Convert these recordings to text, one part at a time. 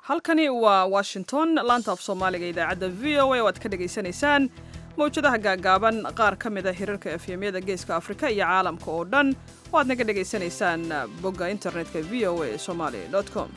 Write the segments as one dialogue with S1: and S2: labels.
S1: halkani waa washington laanta af soomaaliga idaacadda v o a oo aad ka dhegaysanaysaan mawjadaha gaagaaban qaar ka mid a hirarka efyemyada geeska afrika iyo caalamka oo dhan oo aad naga dhegaysanaysaan bogga internetka v o a somali com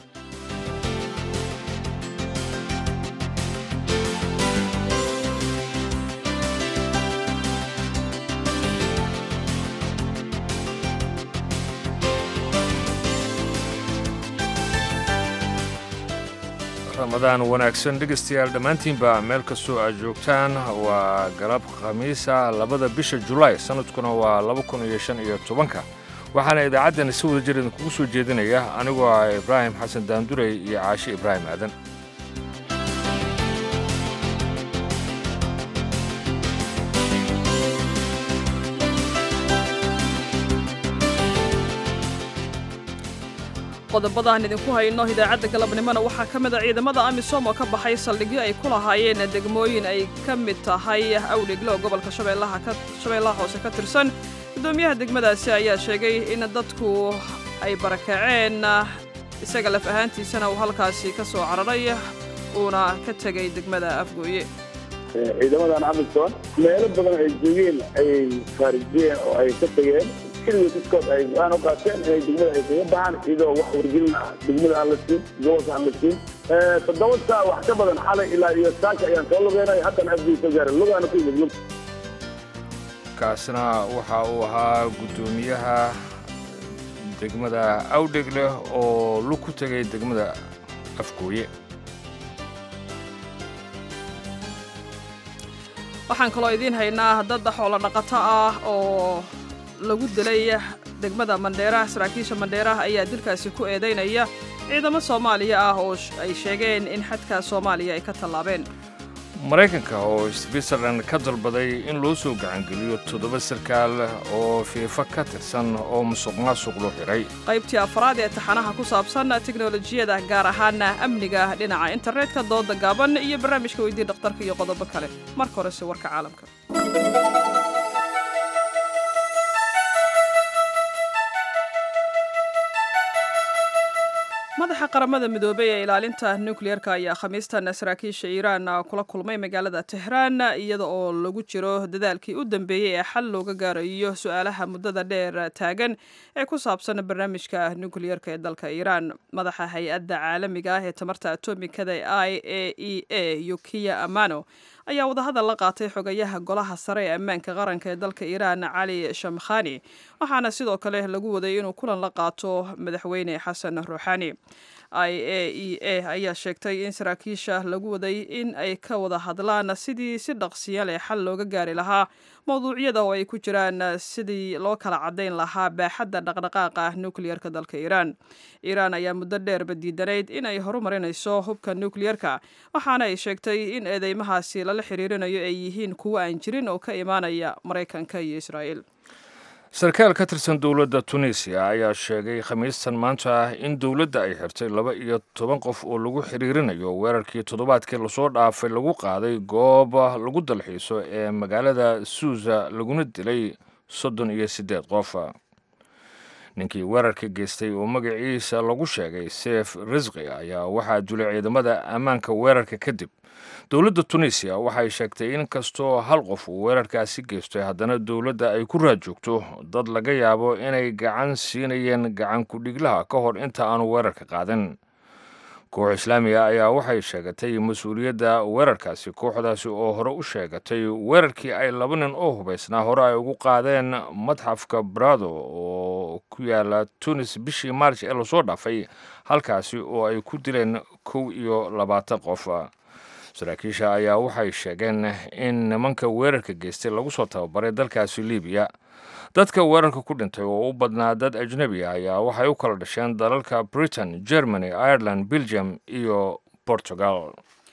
S2: ramadaan wanaagsan dhegaystayaal dhammaantiinba meel kastoo aad joogtaan waa galab khamiisa labada bisha julaay sannadkuna waa laba kun iyo shan iyo tobanka waxaana idaacaddan si wada jir idinkugu soo jeedinaya anigoo ah ibraahim xasan daandurey iyo caashe ibraahim aadan
S1: qodobadaan idinku hayno idaacadda galabnimona waxaa ka mid a ciidamada amisom oo ka baxay saldhigyo ay ku lahaayeen degmooyin ay ka mid tahay awdhiglo gobolka shabeellaha hoose ka tirsan guddoomiyaha degmadaasi ayaa sheegay in dadku ay barakaceen isaga laf ahaantiisana uu halkaasi ka soo cararay uuna ka tegay degmada afgooye
S3: ciidamadan amisom meelo badan ay joogeen ayay faarijiyeen oo ay ka tegeen xilliga dadkood ay go-aan u qaateen inay degmada ay kaga baxaan iyadoo wax wargelin ah degmada aan la siin gobolka aan la siin toddoba saa wax ka badan xalay ilaa iyo saaka ayaan soo lugeynay haddana afgii soo gaaray lugaana ku yimid lug
S2: kaasna waxa uu ahaa guddoomiyaha degmada awdhegle oo lug ku tegay degmada afgooye
S1: waxaan kaloo idiin haynaa dad xoolo dhaqato ah oo lagu dilay degmada mandheeraha saraakiisha mandheeraha ayaa dilkaasi ku eedaynaya ciidamo soomaaliya ah oo ay sheegeen in xadka soomaaliya ay ka tallaabeen
S2: maraykanka oo switzerland ka dalbaday in loo soo gacangeliyo toddoba sarkaal oo fiifa ka tirsan oo musuq maasuq loo xidhay
S1: qaybtii afraad ee taxanaha ku saabsan teknolojiyada gaar ahaana amniga dhinaca internetka dooda gaaban iyo barnaamijka weydii dhakhtarka iyo qodobo kale marka horese warka caalamka madaxa qaramada midoobey ee ilaalinta nukliyeerka ayaa khamiistan saraakiisha iiraan kula kulmay magaalada tehraan iyada oo lagu jiro dadaalkii u dambeeyey ee xal looga gaarayo su-aalaha muddada dheer taagan ee ku saabsan barnaamijka nukliyeerka ee dalka iiraan madaxa hay-adda caalamiga ah ee tamarta atomikada i a e a yukiya amano ayaa wadahadal la qaatay xogayaha golaha sare ee ammaanka qaranka ee dalka iiraan cali shamkhani waxaana sidoo kale lagu waday inuu kulan la qaato madaxweyne xasan ruuxani i a e a ayaa sheegtay in saraakiisha lagu waday in ay ka wada hadlaan sidii si dhaqsiya leh xal looga gaari lahaa mowduucyada oo ay ku jiraan sidii loo kala caddayn lahaa baaxadda dhaqdhaqaaqa nukliyerka dalka iiraan iiraan ayaa muddo dheerba diidanayd in ay horumarinayso hubka nukliyerka waxaana ay sheegtay in eedeymahaasi lala xiriirinayo ay yihiin kuwo aan jirin oo ka imaanaya maraykanka iyo israa'iil
S2: sarkaal ka tirsan dowladda tunisiya ayaa sheegay khamiistan maanta ah in dowladda ay xirtay laba iyo toban qof oo lagu xiriirinayo weerarkii toddobaadkii lasoo dhaafay lagu qaaday goob lagu dalxiiso ee magaalada suusa laguna dilay soddon iyo siddeed qof ninkii weerarka geystay oo magaciisa lagu sheegay seef risqi ayaa waxaa dulay ciidamada ammaanka weerarka kadib dowladda tunisiya waxay sheegtay in kastoo hal qof uu weerarkaasi geystay haddana dowladda ay ku raad joogto dad laga yaabo inay gacan siinayeen gacan ku-dhiglaha ka hor inta aanu weerarka qaadan koox islaamiga ayaa waxay sheegatay mas-uuliyadda weerarkaasi kooxdaasi oo hore u sheegatay weerarkii ay laba nin oo hubaysnaa hore ay ugu qaadeen madxafka brado oo ku yaala tunis bishii maarj ee lasoo dhaafay halkaasi oo ay ku dileen kow iyo labaatan qof saraakiisha ayaa waxay sheegeen in nimanka weerarka geystay lagu soo tababaray dalkaasi libiya dadka weerarka ku dhintay oo u badnaa dad ajnebi ah ayaa waxay u kala dhasheen dalalka britain germany ireland belgium iyo portugal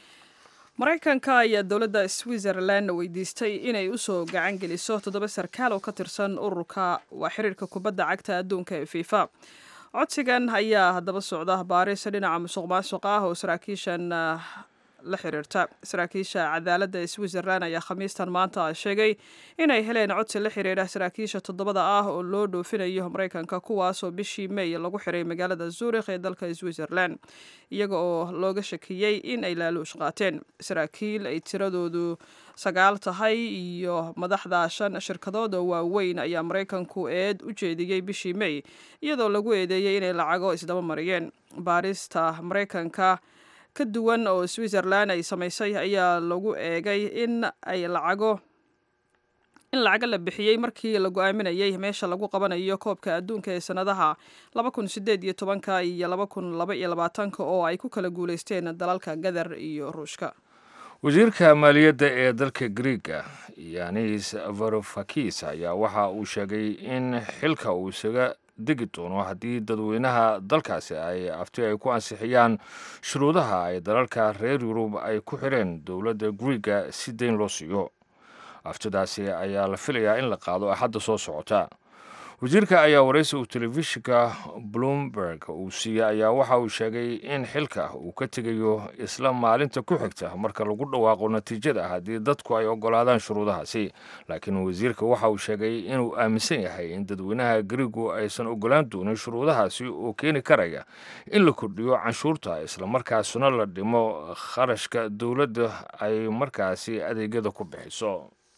S1: maraykanka ayaa dowladda switzerland weydiistay inay usoo gacan geliso toddoba sarkaal oo ka tirsan ururka waa xiriirka kubadda cagta adduunka ee fifa codsigan ayaa haddaba socda baaris dhinaca musuq maasuq ah oo saraakiishan la xiriirta saraakiisha cadaaladda ee switzerland ayaa khamiistan maanta sheegay inay heleen codsi la xiriira saraakiisha toddobada ah oo loo dhoofinayo maraykanka kuwaasoo bishii may lagu xiray magaalada zuurikh ee dalka switzerland iyaga oo looga shakiyey in ay laaluush qaateen saraakiil ay tiradoodu sagaal tahay iyo madaxda shan shirkadood oo waaweyn ayaa maraykanku eed u jeediyey bishii may iyadoo lagu eedeeyey inay lacago isdaba mariyeen baarista maraykanka ka duwan oo switzerland ay samaysay ayaa lagu eegay in ay lacago in lacago la bixiyey markii la go-aaminayay meesha lagu qabanayo koobka adduunka ee sanadaha laba kun sideed iyo tobanka iyo laba kun laba iyo labaatanka oo ay ku kala guuleysteen dalalka gadar iyo ruushka
S2: wasiirka maaliyadda ee dalka griega yanis varofakis ayaa waxa uu sheegay in xilka uu isaga degi doono haddii dadweynaha dalkaasi ay afti ay ku ansixiyaan shuruudaha ay dalalka reer yurub ay ku xireen dowladda griega si deyn loo siiyo aftidaasi ayaa la filayaa in la qaado axadda soo socota wasiirka ayaa waraysi uu telefishinka bloomberg uu siiyey ayaa waxa uu sheegay in xilka uu ka tegayo isla maalinta ku xigta marka lagu dhawaaqo natiijada haddii dadku ay ogolaadaan shuruudahaasi laakiin wasiirka waxa uu sheegay inuu aaminsan yahay in dadweynaha gariigu aysan ogolaan doonin shuruudahaasi oo keeni karaya in la kordhiyo canshuurta islamarkaasuna la dhimo kharashka dowladda ay markaasi adeegyada ku bixiso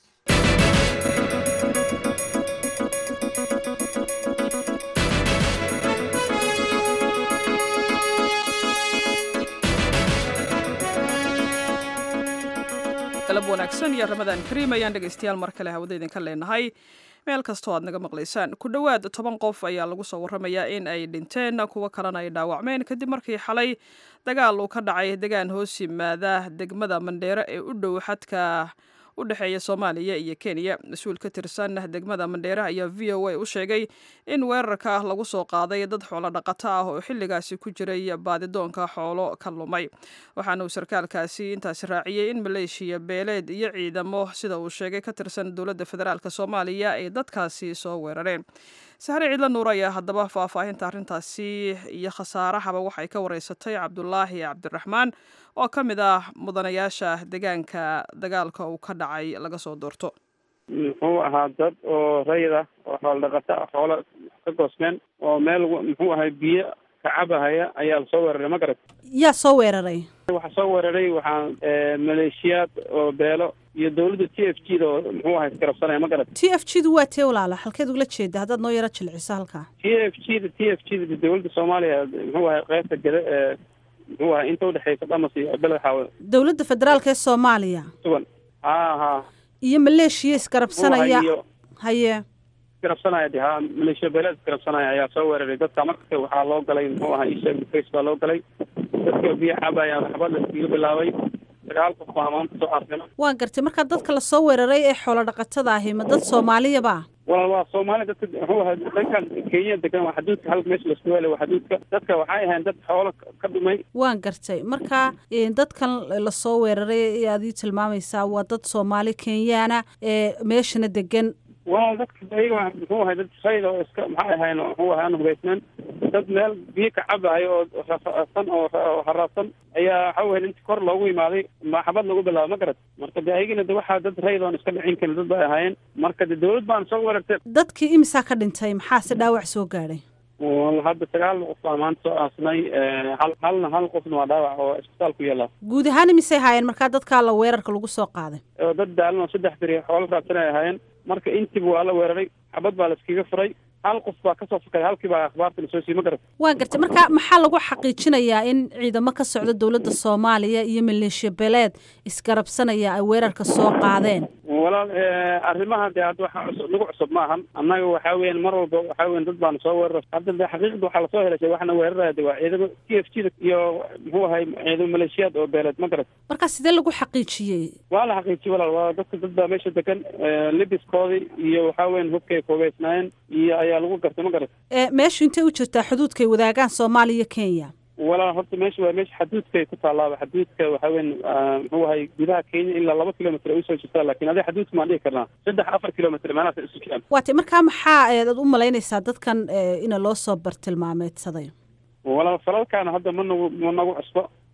S1: galab wanaagsan iyo ramadaan kariim ayaan dhegaystayaal mar kale hawada idinka leenahay meel kastoo aad naga maqlaysaan ku dhowaad toban qof ayaa lagu soo warramayaa in ay dhinteen kuwo kalena ay dhaawacmeen kadib markii xalay dagaal uu ka dhacay degaan hoos yimaada degmada mandheero ee u dhow xadka u dhexeeya soomaaliya iyo kenya mas-uul ka tirsan degmada mandheere ayaa v o a u sheegay in weerarka lagu soo qaaday dad xoolo dhaqato ah oo xilligaasi ku jiray baadidoonka xoolo ka lumay waxaana uu sarkaalkaasi intaasi raaciyey in maleeshiya beeleed iyo ciidamo sida uu sheegay ka tirsan dowladda federaalk soomaaliya ay dadkaasi soo weerareen sahre ciidla nuur ayaa haddaba faahfaahinta arrintaasi iyo khasaarahaba waxay ka wareysatay cabdulaahi cabdiraxmaan oo ka mid ah mudanayaasha deegaanka dagaalka uu ka dhacay laga soo doorto
S4: muxuu ahaa dad oo rayid ah oo xoolo dhaqata ah xoolo ka goosmeen oo meel muxuu ahay biyo kacabahaya ayaa lasoo weeraray ma garat
S5: yaa soo weeraray
S4: waxaa soo weeraray waxaa maleeshiyaad oo beelo iyo dawladda t f g da oo muxuu ahay isgarabsanaya ma garat
S5: t f g du waa tee walaala halkeed ugula jeeda haddaad noo yaro jilciso halkaa
S4: t f g da t f g da dawladda soomaaliya muxuu ahay qeybta geda ee muxuu ahay inta udhexeysa dhamas iyo beled xaawe
S5: dowladda federaalk ee soomaaliya
S4: sugan ha ha
S5: iyo maleeshiya isgarabsanaya
S4: iyo
S5: haye
S4: isgarabsanaya de ha maleeshiya beeleed isgarabsanaya ayaa soo weeraray dadka marka waxaa loo galay muxuu ahay isheeg face baa loo galay dadka biyo cabaya waxba la iskaga bilaabay sagaal qof baa maanta soo arsina
S5: waan gartay markaa dadka lasoo weeraray ee xoolo dhaqatada ahi ma dad soomaaliyaba
S4: walaal waa soomaali dadka muxuu ahay dhankan kenya degan waa xaduudka halka meesha lasku helay waa xaduudka dadka waxay ahayn dad xoolo ka dhumay
S5: waan gartay marka dadkan lasoo weeraray ee aad ii tilmaamaysaa waa dad soomaali kenyaana ee meeshana degan
S4: walaal dadka ayaga muxuu ahay dad rayd oo iska maxay ahayn muxuu ahay aan hubaysnaan dad meel biyo ka cabayo oo rasan oo haraadsan ayaa waxa weyn inta kor loogu imaaday maxabad lagu bilaabo ma garat marka de ayagina de waxaa dad rayd oon iska dhicin karin dad bay ahaayeen marka de dawlad baan soo weerartay
S5: dadkii imisaa ka dhintay maxaase dhaawac soo gaadhay
S4: wal hadda sagaal qof baa maanta soo aasnay hal halna hal qofna waa dhaawac oo isbitaal ku yaala
S5: guud ahaan imisay haayeen markaa dadkaa la weerarka lagu soo qaaday
S4: oo dad daalan oo saddex beri xoolo raadsan ay ahaayeen marka intiiba waa la weeraray xabad baa la iskaga furay hal qof baa kasoo fakay halkii baa akhbaarta lasoo siiyey ma garat
S5: waan gartay marka maxaa lagu xaqiijinayaa in ciidamo ka socda dowladda soomaaliya iyo maleeshiya beeleed isgarabsanaya ay weerarka soo qaadeen
S4: walaal arrimaha dee hadda waxa cusub nagu cusub ma ahan annaga waxaa weyan mar walba waxaa weyan dad baana soo weerara hadda de xaqiiqda waxaa lasoo helashay waxna weeraraya de waa ciidamo t f g da iyo muxuu ahay ciidamo maleeshiyaad oo beeleed ma garat
S5: marka sidee lagu xaqiijiyey
S4: waa la xaqiijiyey walaal waa dadka dad baa meesha degan libiskoodii iyo waxaa weyan hubkay koobeysnaayeen iyo ayaa lagu gartay ma garat
S5: meeshu intay u jirtaa xuduudkay wadaagaan soomaaliya kenya
S4: walaal horta meesha waa meesha xaduudkay ku taalaaba xaduudka waxaa weyn muxuu ahay gudaha kenya ilaa laba kilomitr ay usoo jirtaa lakin adiga xaduudka maan dhihi karnaa saddex afar kilomitr meelahaas ay isu jiraan
S5: waatay markaa maxaa aad u malaynaysaa dadkan ina loo soo bartilmaameedsaday
S4: walaal falalkaana hadda ma nagu ma nagu cusbo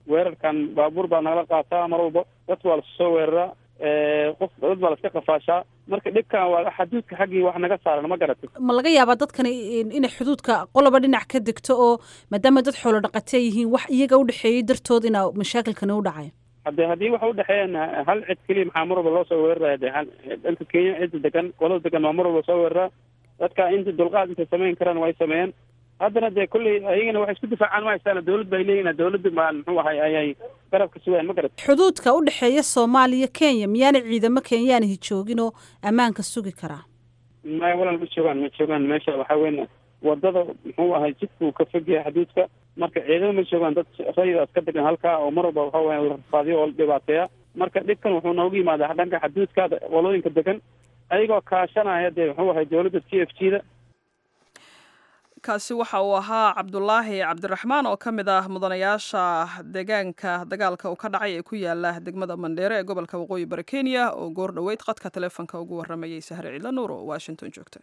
S4: weerarkan baabuur baa nagala qaataa mar walba dadka waa lasusoo weeraraa qof dad baa laska qafaashaa marka dhibkan waa xaduudka xaggii wax naga saaran ma garatay
S5: ma laga yaabaa dadkani inay xuduudka qoloba dhinac ka degto oo maadaama dad xoolo dhaqatee yihiin wax iyaga u dhexeeyey dartood inaa mashaakilkani u dhacay
S4: hadde haddii waxa udhexeeyaan hal cid keliya maxaa mar walba loo soo weeraraya de hal dhanka kenya cidda degan qolada degan waa mar walba soo weeraraa dadka inta dulqaad intay samayn karaan way sameeyeen haddana dee kolley ayagana waxay isku difaacaan ma haystaan dawlad bay leeyihin dawladda baan muxuu ahay ayay garabka sugayaan ma garat
S5: xuduudka u dhexeeya soomaaliya kenya miyaana ciidamo kenyaanihi joogin oo ammaanka sugi karaa
S4: maya walaal ma joogaan ma joogaan meesha waxaa weyn wadada muxuu ahay jidka uu ka fog yahay xuduudka marka ciidamo ma joogaan dad raydaas ka degan halkaa oo mar walba waxa weya la rafaadiyo oo la dhibaateeya marka dhibkan wuxuu noogu yimaadaa dhanka xuduudka walooyinka degan ayagoo kaashanaya dee muxuu ahay dawladda t f g da
S1: kaasi waxa uu ahaa cabdulaahi cabdiraxmaan oo ka mid ah mudanayaasha deegaanka dagaalka uu ka dhacay ee ku yaala degmada mandheere ee gobolka waqooyi bari kenya oo goor dhoweyd qadka taleefonka ugu waramayay sahre ciidla nuur oo washington joogta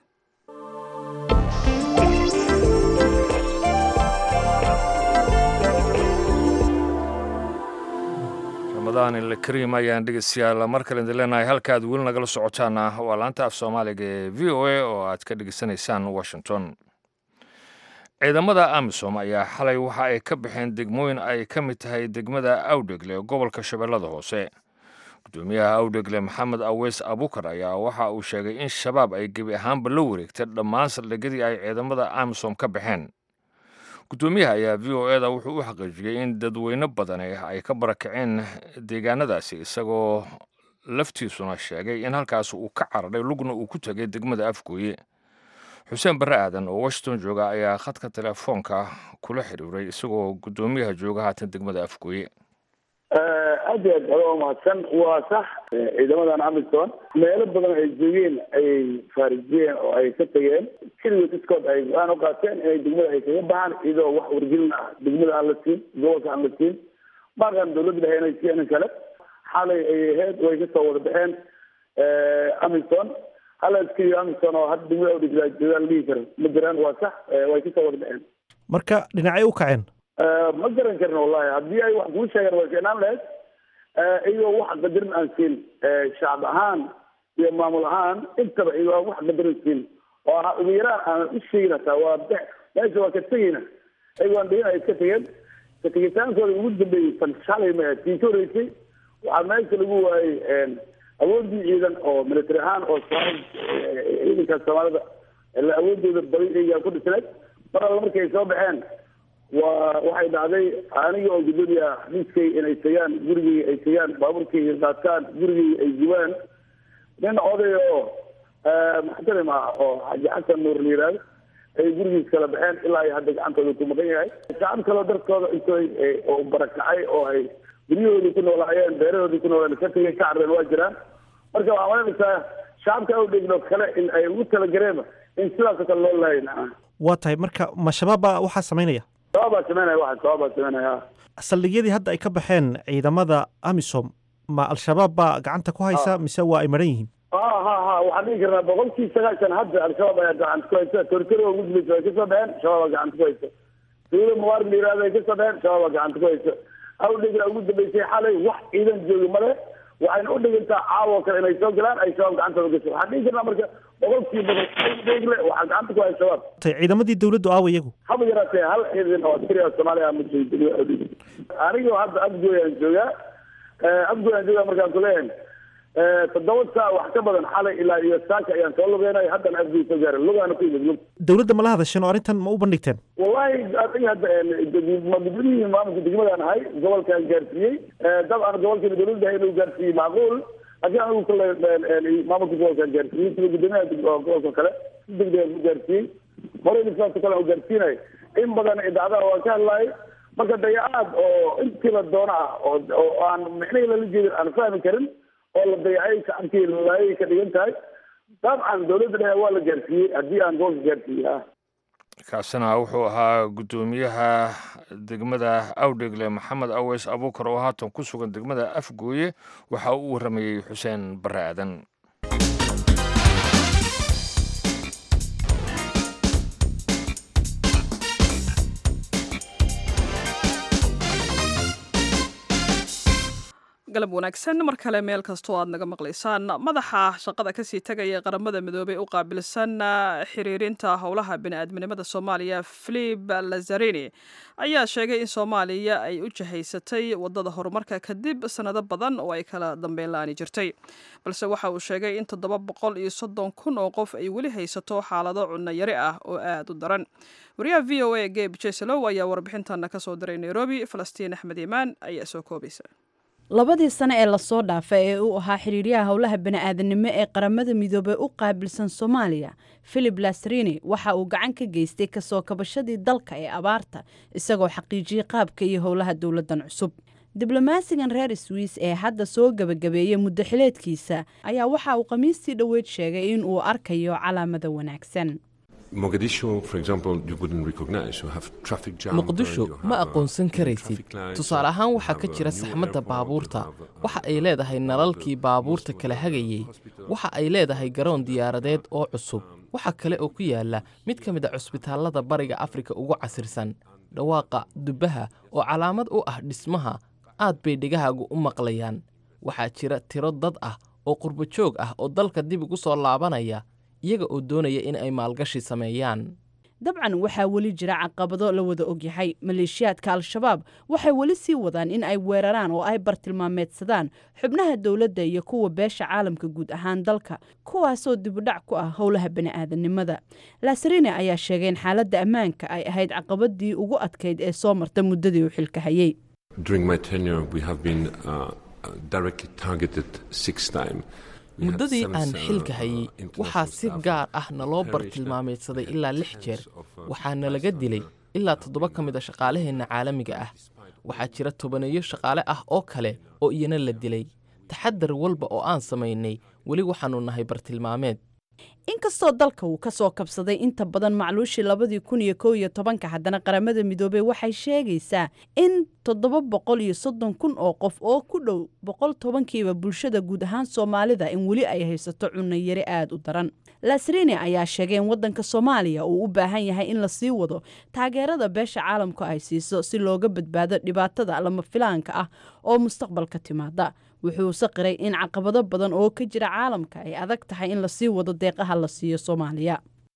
S2: ramadaan ila kariim ayaan dhegeystayaal mar kale idin leenahay halkaad weli nagala socotaana waa laanta af soomaaliga ee v o a oo aad ka dhegeysanaysaan washington ciidamada amisom ayaa xalay waxa ay ka baxeen degmooyin ay ka mid tahay degmada awdhegle ee gobolka shabeellada hoose gudoomiyaha awdhegle maxamed aweys abukar ayaa waxa uu sheegay in shabaab ay gebi ahaanba la wareegtay dhammaan saldhigyadii ay ciidamada amisom ka baxeen gudoomiyaha ayaa v o eda wuxuu u xaqiijiyey in dadweyne badani ay ka barakaceen deegaanadaasi isagoo laftiisuna sheegay in halkaas uu ka cararay lugna uu ku tegay degmada afgooye xuseen barre aadan oo washington jooga ayaa khadka telefoonka kula xiriiray isagoo guddoomiyaha jooga haatan degmada afgooye
S3: aad iyo aad ado mahadsan waa sax ciidamadan amisom meelo badan ay joogeen ayay faarijiyeen oo ay ka tageen keligood iskood ay go-aan u qaateen inay degmada ay kaga baxaan iyadoo wax wargelin ah degmada aan la siin gobolka aan la siin maaqan dawladda dhexe inay siiyeen kale xalay ay ahayd way kasoo wada baxeen amisom hal askari amisom oo hadda degmada udhigla joogaa la dhihi karo ma jiraan waa sax way kasoo wada baxeen
S6: marka dhinacay u kaceen
S3: ma garan karin wallahi haddii ay wax kuu sheegaan way keenaan lahayd iyagoo wax qadarin aan siin shacab ahaan iyo maamul ahaan intaba iyagoo aan wax qadarin siin oo aha ugu yaraan aan u sheegin hataa waa bex meesha waa ka tegeyna iyagoo aan dhigin ay iska tegeen ka tegitaankooda ugu dambeeyey fan shalay ma tii ka horeysay waxaa meesha lagu waayey awoodii ciidan oo military ahaan oo ciidanka soomaalida awoodooda baday iyagaa ku dhisneed mar alla markay soo baxeen waa waxay dhacday aniga oo gudoomiya xafiiskay inay tagaan gurigay ay tagaan baabuurkay qaataan gurigay ay gubaan nin oday oo muxtarim ah oo xaji xasan nuur la yihahdo ay gurigiis kala baxeen ilaa ay hadda gacantooda ku maqan yahay shacab kaloo dartooda intooy oo barakacay oo ay guryahoodii ku noolaayeen beerahoodii ku noolaan ka tegeen ka carreen waa jiraan marka waxaa malanaysaa shacabka awdhegno kale in ay ugu talagareema in sidaasoo kale loo lahayn
S6: waa tahay marka ma shabaab baa waxaa samaynaya
S3: shabaab baa sameynaya waxa shabaab baa sameynaya
S6: saldhigyadii hadda ay ka baxeen ciidamada amisom ma al-shabaab baa gacanta ku haysa mise waa ay maran yihiin
S3: ha ha ha waxaan dhihi karnaa boqolkii sagaashan hadda al-shabaab ayaa gacanta ku haysa tortero ugu dambaysa way kasoo baxeen shabaab baa gacanta ku haysa dawlad mubaar la yihahdo ay kasoo baxeen shabaab baa gacanta ku haysa awdhegla ugu dambeysay xalay wax ciidan joogi male waxayna u dhigantaa caawo kale inay soo galaan ay shabaab gacantooda gasho waxaan dhihi karnaa marka boqolkii badan awdhegle waxaa gacanta ku haya shabaab
S6: tay ciidamadii dawladdu aawa iyagu
S3: haba yaraatee hal ciidan oo askari oo soomaaliya ma joogo degmada awdhegle anigoo hadda afgooyaan joogaa afgooyaan joogaa markaan kuleeyahay toddoba saa wax ka badan xalay ilaa iyo saaka ayaan soo lugeynay haddana afgooy soo gaaray lugaana ku yimid lug
S6: dawladda ma la hadasheen oo arrintan ma u bandhigteen
S3: wallahi adiga hadda gudmidihii maamulka degmadaan ahay gobolkaan gaarsiiyey dabcan gobolkeena dawladda ahay inuu gaarsiiyey macquul laakiin anigu kale maamulka gobolkaan gaarsiiyey sida gudoomiyaha gobolka kale si degdegaan ku gaarsiiyey horeyna sidaasoo kale u gaarsiinay in badan idaacadaha waan ka hadlaayay marka dayacaad oo intii la doono ah oo oo aan micnihii lala jeedin aan fahmi karin oo la dayacay shacabkii lalaayay ka dhigan tahay dabcan dawladda dhexe waa la gaarsiiyey haddii aan gobolka gaarsiiyey ah
S2: kaasina wuxuu ahaa guddoomiyaha degmada awdhegle maxamed aweys abuukar oo haatan ku sugan degmada afgooye waxa uu u waramayey xuseen barre aadan
S1: galab wanaagsan mar kale meel kastoo aad naga maqlaysaan madaxa shaqada kasii tegaya qaramada midoobey u qaabilsan xiriirinta howlaha bini-aadminimada soomaaliya filip lazarini ayaa sheegay in soomaaliya ay u jahaysatay wadada horumarka kadib sanado badan oo ay kala dambeyn la-aani jirtay balse waxa uu sheegay in toddoba boqol iyo soddon kun oo qof ay weli haysato xaalado cunno yari ah oo aada u daran wariyaha v o a geb jeslow ayaa warbixintana kasoo diray nairobi falastiin axmed imaan ayaa soo koobaysa
S7: labadii sano ee lasoo dhaafay ee uu ahaa xiriiryaha howlaha bani'aadanimo ee qaramada midoobey u qaabilsan soomaaliya filip lasrini waxa uu gacan ka geystay kasoo kabashadii dalka ee abaarta isagoo xaqiijiyey qaabka iyo howlaha dowladdan cusub diblomaasigan reer swiis ee hadda soo gebagabeeyey muddo xileedkiisa ayaa waxa uu khamiistii dhoweyd sheegay in uu arkayo calaamada wanaagsan
S8: muqdisho ma aqoonsan karaysid tusaale ahaan waxaa ka jira saxmadda baabuurta waxa ay leedahay nalalkii baabuurta kala hagayey waxa ay leedahay garoon diyaaradeed oo cusub waxa kale oo ku yaala mid ka mid a cusbitaallada bariga afrika ugu casirsan dhawaaqa dubbaha oo calaamad u ah dhismaha aad bay dhegahaagu u maqlayaan waxaa jira tiro dad ah oo qurbo joog ah oo dalka dib ugu soo laabanaya iyaga oo doonaya in ay maalgashi sameeyaan
S7: dabcan waxaa weli jira caqabado la wada ogyahay maleeshiyaadka al-shabaab waxay weli sii wadaan in ay weeraraan oo ay bartilmaameedsadaan xubnaha dowladda iyo kuwa beesha caalamka guud ahaan dalka kuwaasoo dibudhac ku ah howlaha bani'aadanimada lasarine ayaa sheegay in xaaladda ammaanka ay ahayd caqabadii ugu adkayd ee soo marta muddadii uu xilka hayey
S8: muddadii aan xilka hayey waxaa si gaar ah naloo bartilmaameedsaday ilaa lix jeer waxaana laga dilay ilaa toddoba ka mid a shaqaalaheenna caalamiga ah waxaa jira tobaneeyo shaqaale ah oo kale oo iyana la dilay taxadar walba oo aan samaynay weli waxaannu nahay bartilmaameed
S7: inkastoo dalka uu ka soo kabsaday inta badan macluushii labadii kun iyo kow iyo tobanka haddana qaramada midoobey waxay sheegaysaa in toddoba boqol iyo soddon kun oo qof oo ku dhow boqol tobankiiba bulshada guud ahaan soomaalida in weli ay haysato cunno yari aada u daran lasrini ayaa sheegay in waddanka soomaaliya uu u baahan yahay in la sii wado taageerada beesha caalamku ay siiso si looga badbaado dhibaatada lama filaanka ah oo mustaqbalka timaada wuxuuse qiray in caqabado badan oo ka jira caalamka ay adag tahay in lasii wado deeqaha la siiyo soomaaliya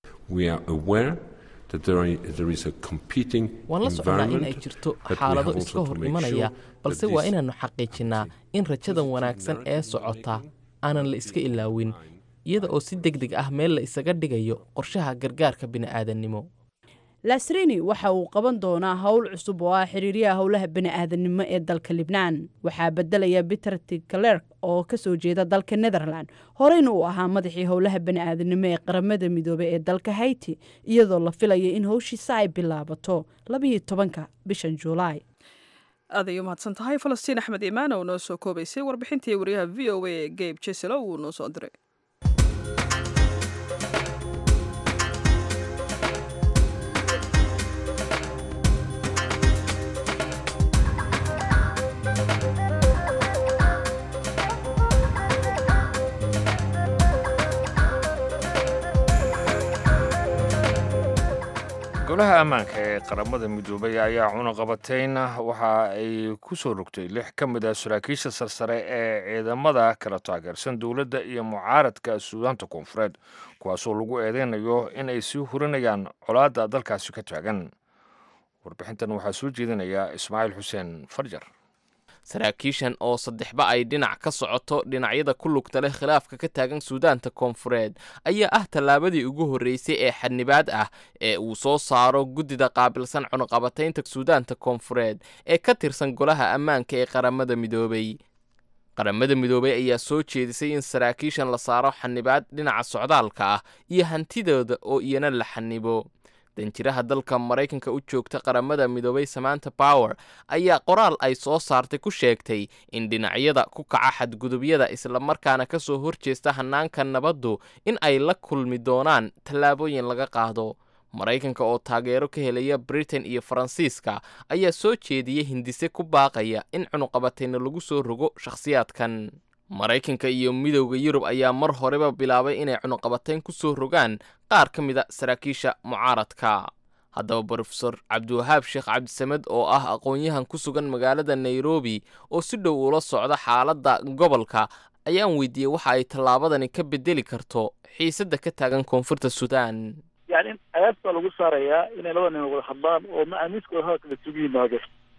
S8: waan la soconnaa in ay jirto xaalado iska hor imanaya balse waa inaannu xaqiijinnaa in rajadan wanaagsan ee socota aanan la iska ilaawin iyada oo si deg deg ah meel la isaga dhigayo qorshaha gargaarka bini'aadannimo
S7: lasrini waxa uu qaban doonaa howl cusub oo ah xiriiryaha howlaha bani'aadanimo ee dalka libnaan waxaa bedelaya peter tclerk oo ka soo jeeda dalka netherland horeyna uu ahaa madaxii howlaha bani'aadanimo ee qaramada midoobey ee dalka hayti iyadoo la filaya in howshiisa ay bilaabato labiyo tobanka bishan juulaay
S1: aad ay u mahadsan tahay falastiin axmed imaan oo noo soo koobaysay warbixintii wariyaha v o a geyb jeselo uu noo soo diray
S2: golaha ammaanka ee qaramada midoobay ayaa cunaqabatayn waxa ay ku soo rogtay lix ka mid ah saraakiisha sarsare ee ciidamada kala taageersan dowladda iyo mucaaradka suudaanta koonfureed kuwaasoo lagu eedeynayo in ay sii hurinayaan colaadda dalkaasi ka taagan warbixintan waxaa soo jeedinaya ismaaciil xuseen farjar
S8: saraakiishan oo saddexba ay dhinac ka socoto dhinacyada ku lugta leh khilaafka ka taagan suudaanta koonfureed ayaa ah tallaabadii ugu horreysay ee xadnibaad ah ee uu soo saaro guddida qaabilsan cunuqabataynta suudaanta koonfureed ee ka tirsan golaha ammaanka ee qaramada midoobay qaramada midoobay ayaa soo jeedisay in saraakiishan la saaro xanibaad dhinaca socdaalka ah iyo hantidooda oo iyana la xanibo danjiraha dalka maraykanka u joogta qaramada midoobay samaanta bower ayaa qoraal ay soo saartay ku sheegtay in dhinacyada ku kaca xadgudubyada islamarkaana ka soo horjeesta hanaanka nabaddu in ay la kulmi doonaan tallaabooyin laga qaado maraykanka oo taageero ka helaya britain iyo faransiiska ayaa soo jeediyey hindise ku baaqaya in cunuqabatayna lagu soo rogo shakhsiyaadkan maraykanka iyo midowda yurub ayaa mar horeba bilaabay inay cunuqabatayn ku soo rogaan qaar ka mida saraakiisha mucaaradka haddaba brofesor cabdiwahaab sheekh cabdisamed oo ah aqoon-yahan ku sugan magaalada nairobi oo si dhow ula socda xaaladda gobolka ayaan weydiiyey waxa ay tallaabadani ka bedeli karto xiisadda ka taagan koonfurta suudaan
S9: yani ayaas baa lagu saarayaa inay labada nin wada hadlaan oo macaamiiskooda hadalka isugu yimaado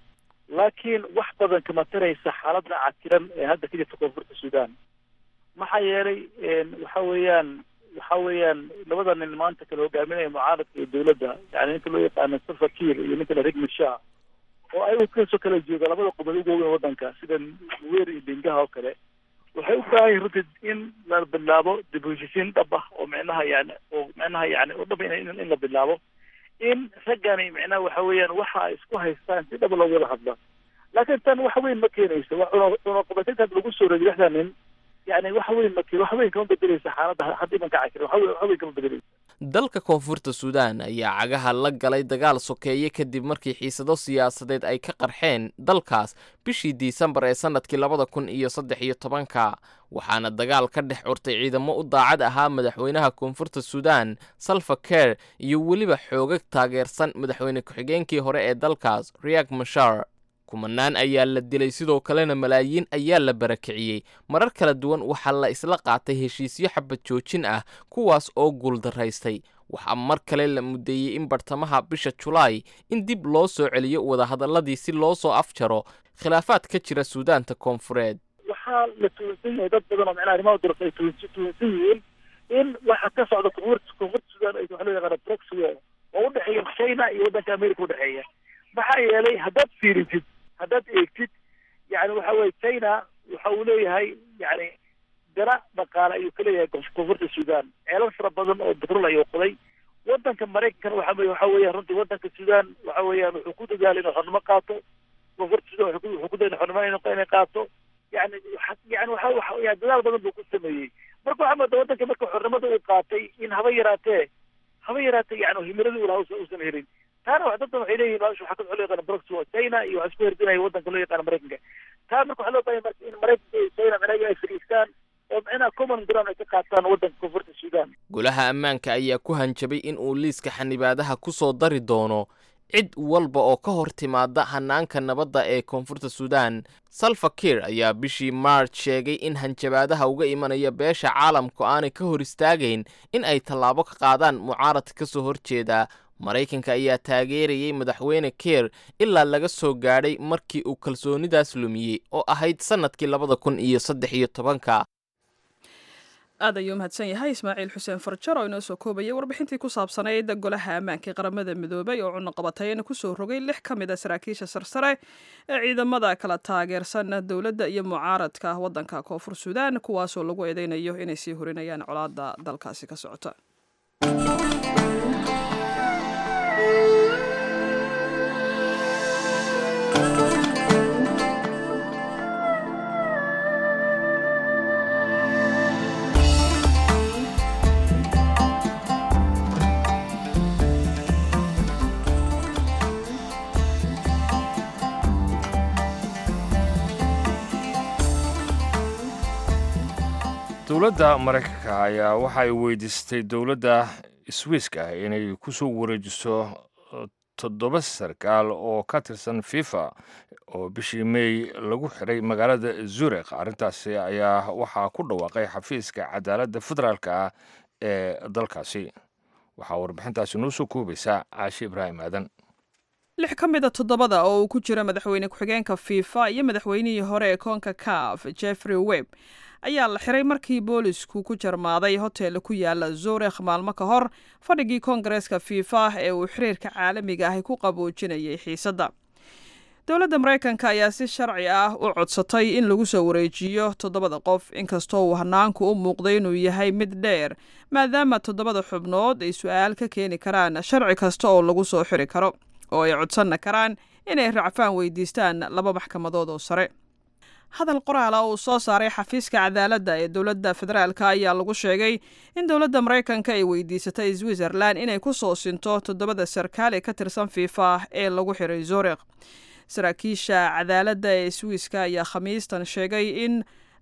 S9: laakiin wax badan kama taraysa xaaladda cakiran ee hadda ka jirta koonfurta suudaan maxaa yeelay waxa weeyaan waxa weeyaan labada nin maanta kala hogaaminaya mucaaradka iyo dawladda yani ninka loo yaqaano salva kiir iyo ninka la rigmi shah oo ayagu kasoo kala jooga labada qubad ugu weyn waddanka sida nuwer iyo bengaha oo kale waxay u baahan yihin runtii in la bilaabo dib u heshisiin dhab ah oo micnaha yani oo micnaha yani oo dhab in in la bilaabo in raggani micnaha waxa weeyaan waxa ay isku haystaan si dhab loogu wada hadla laakiin tan wax weyn ma keenayso wa cunaqabatintaas lagu soo rogay lixda nin yani wax weyn ma keen wax weyn kama bedeleysa xaaladda hadda imanka cakir wax weyn wax weyn kama bedeleysa
S8: dalka koonfurta suudaan ayaa cagaha la galay dagaal sokeeye kadib markii xiisado siyaasadeed ay ka qarxeen dalkaas bishii disembar ee sannadkii labada kun iyo saddex iyo tobanka waxaana dagaal ka dhex curtay ciidamo u daacad ahaa madaxweynaha koonfurta suudaan salva ker iyo weliba xoogag taageersan madaxweyne ku-xigeenkii hore ee dalkaas riyak mashar kumanaan ayaa la dilay sidoo kalena malaayiin ayaa la barakiciyey marar kala duwan waxaa la isla qaatay heshiisyo xabad joojin ah kuwaas oo guuldaraystay waxaa mar kale la mudeeyey in bartamaha bisha julaay in dib loo soo celiyo wadahadalladii si loo soo afjaro khilaafaad ka jira suudaanta koonfureed
S9: waxaa la tuunsan yahay dad badan oo micnaha arrimaha durasa ay tuunsan tuunsan yihiin in waxa ka socda koonfurta koonfurta suudaan ay waxa loo yaqaana proxyware oo udhexeeya china iyo waddanka america udhexeeya maxaa yeelay haddaad fiirisid haddaad eegtid yani waxa weye china waxa uu leeyahay yani dara dhaqaale ayuu ka leeyahay koonfurta suudaan ceelal fara badan oo batrol ayuu qoday waddanka maraykankana waxa waxa weeyaan runtii waddanka suudaan waxa weeyaan wuxuu ku dadaalay inuu xornimo qaato koonfurta suudaan wuxuu ku dayay xornimo inay qaato yani yani waxa waxa dadaal badan buu ku sameeyey marka waxaa moodaa waddanka marka xornimada uu qaatay in haba yaraatee haba yaraatee yani himiladii uu lahaa uusan helin taana wax dadban waxay leeyihin meesha waxaa ka loo yaqaana broxwa china iyo waxaa isku herdinaya waddanka loo yaqaana maraykanka taa marka waxaa loo baahan marka in maraykanka iyo china micnaha ay fadhiistaan oo micnaha common ground ay ka qaataan waddanka koonfurta suudaan
S8: golaha ammaanka ayaa ku hanjabay in uu liiska xanibaadaha ku soo dari doono cid walba oo ka hor timaada hanaanka nabadda ee koonfurta suudaan salva kiir ayaa bishii march sheegay in hanjabaadaha uga imanaya beesha caalamku aanay ka hor istaagayn in ay tallaabo ka qaadaan mucaarad ka soo horjeeda maraykanka ayaa taageerayay madaxweyne keir ilaa laga soo gaadhay markii uu kalsoonidaas lumiyey oo ahayd sannadkii labada kun iyo saddex iyo tobanka
S1: aad ayuu mahadsan yahay ismaaciil xuseen farjar oo inoo soo koobayay warbixintii ku saabsanayd golaha ammaanka ee qaramada midoobay oo cunaqabatayna kusoo rogay lix ka mid a saraakiisha sarsare ee ciidamada kala taageersan dowladda iyo mucaaradka waddanka koonfur suudaan kuwaasoo lagu eedeynayo inay sii horinayaan colaadda dalkaasi ka socota
S2: dowladda maraykanka ayaa waxa ay weydiistay dowladda swiiska inay ku soo wareejiso toddoba sarkaal oo ka tirsan fifa oo bishii mey lagu xiray magaalada zurikh arrintaasi ayaa waxaa ku dhawaaqay xafiiska cadaaladda federaalk ah ee dalkaasi waxaa warbixintaasi noo soo koobaysaa caashi ibraahim aadan
S1: lix ka mid a toddobada oo uu ku jiro madaxweyne ku-xigeenka fifa iyo madaxweynihii hore ee koonka caf jeffrey webb ayaa la xiray markii boolisku ku jarmaaday hotel ku yaala zurikh maalmo ka hor fadhigii koongareeska fifa ee uu xiriirka caalamiga ahi ku qaboojinayay xiisadda dowladda maraykanka ayaa si sharci ah u codsatay in lagu soo wareejiyo toddobada qof inkastoo uu hanaanku u muuqday inuu yahay mid dheer maadaama toddobada xubnood ay su-aal ka keeni karaan sharci kasta oo lagu soo xiri karo oo ay codsanna karaan inay racfaan weydiistaan laba maxkamadood oo sare hadal qoraala uu soo saaray xafiiska cadaaladda ee dowladda federaalka ayaa lagu sheegay in dowladda maraykanka ay weydiisatay switzerland inay ku soo sinto toddobada sarkaal ee ka tirsan fifa ee lagu xiray zurikh saraakiisha cadaaladda ee swiiska ayaa khamiistan sheegay in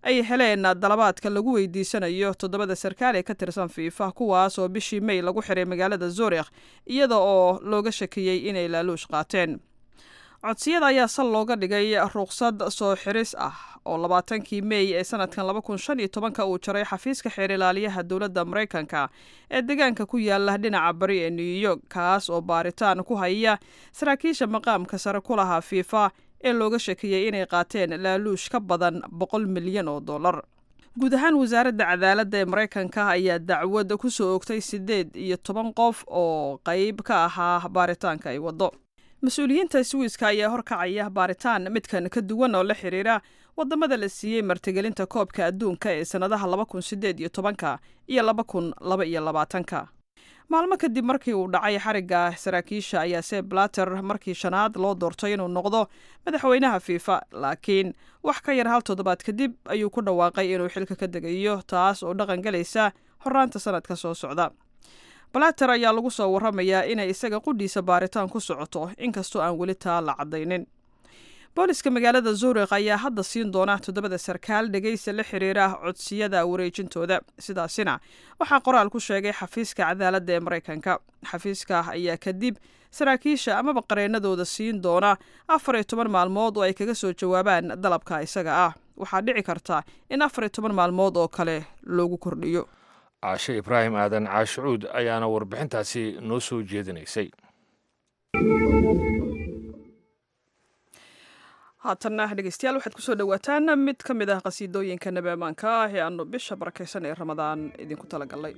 S1: ay heleen dalabaadka lagu weydiisanayo toddobada sarkaal ee ka tirsan fiifa kuwaas oo bishii may lagu xiray magaalada zurikh iyada oo looga shakiyey inay laaluush qaateen codsiyada ayaa sal looga dhigay ruqsad soo xiris ah oo labaatankii mey ee sanadkan laba kun shan iyo tobanka uu jaray xafiiska xeer ilaaliyaha dowladda maraykanka ee deegaanka ku yaala dhinaca bari ee new york kaas oo baaritaan ku haya saraakiisha maqaamka sare ku lahaa fiifa ee looga shakiyey inay qaateen laaluush ka badan boqol milyan oo dollar guud ahaan wasaaradda cadaaladda ee maraykanka ayaa dacwad ku soo ogtay siddeed iyo toban qof oo qayb ka ahaa baaritaanka ay waddo mas-uuliyiinta swiiska ayaa horkacaya baaritaan midkan ka duwan oo la xiriira wadamada la siiyey martigelinta koobka adduunka ee sannadaha laba kun sideed iyo tobanka iyo laba kun laba iyo labaatanka maalmo kadib markii uu dhacay xarigga saraakiisha ayaa se blater markii shanaad loo doortay inuu noqdo madaxweynaha fiifa laakiin wax ka yar hal toddobaad kadib ayuu ku dhawaaqay inuu xilka ka degayo taas oo dhaqan galaysa horaanta sanadka soo socda balater ayaa lagu soo waramayaa inay isaga qudhiisa baaritaan ku socoto inkastoo aan weli taa la caddaynin booliska magaalada zuurikh ayaa hadda siin doona toddobada sarkaal dhegaysa la xiriira codsiyada wareejintooda sidaasina waxaa qoraal ku sheegay xafiiska cadaaladda ee maraykanka xafiiska ayaa kadib saraakiisha amaba qareenadooda siin doona afar iyo toban maalmood oo ay kaga soo jawaabaan dalabka isaga ah waxaa dhici karta in afar iyo toban maalmood oo kale loogu kordhiyo
S2: caashe ibraahim aadan caashucuud ayaana warbixintaasi noo soo jeedinaysay
S1: haatanna dhegeystayaal waxaad kusoo dhowaataan mid ka mid ah qasiidooyinka nabi ammaanka ah ee aanu bisha barakaysan ee ramadaan idinku talagalnay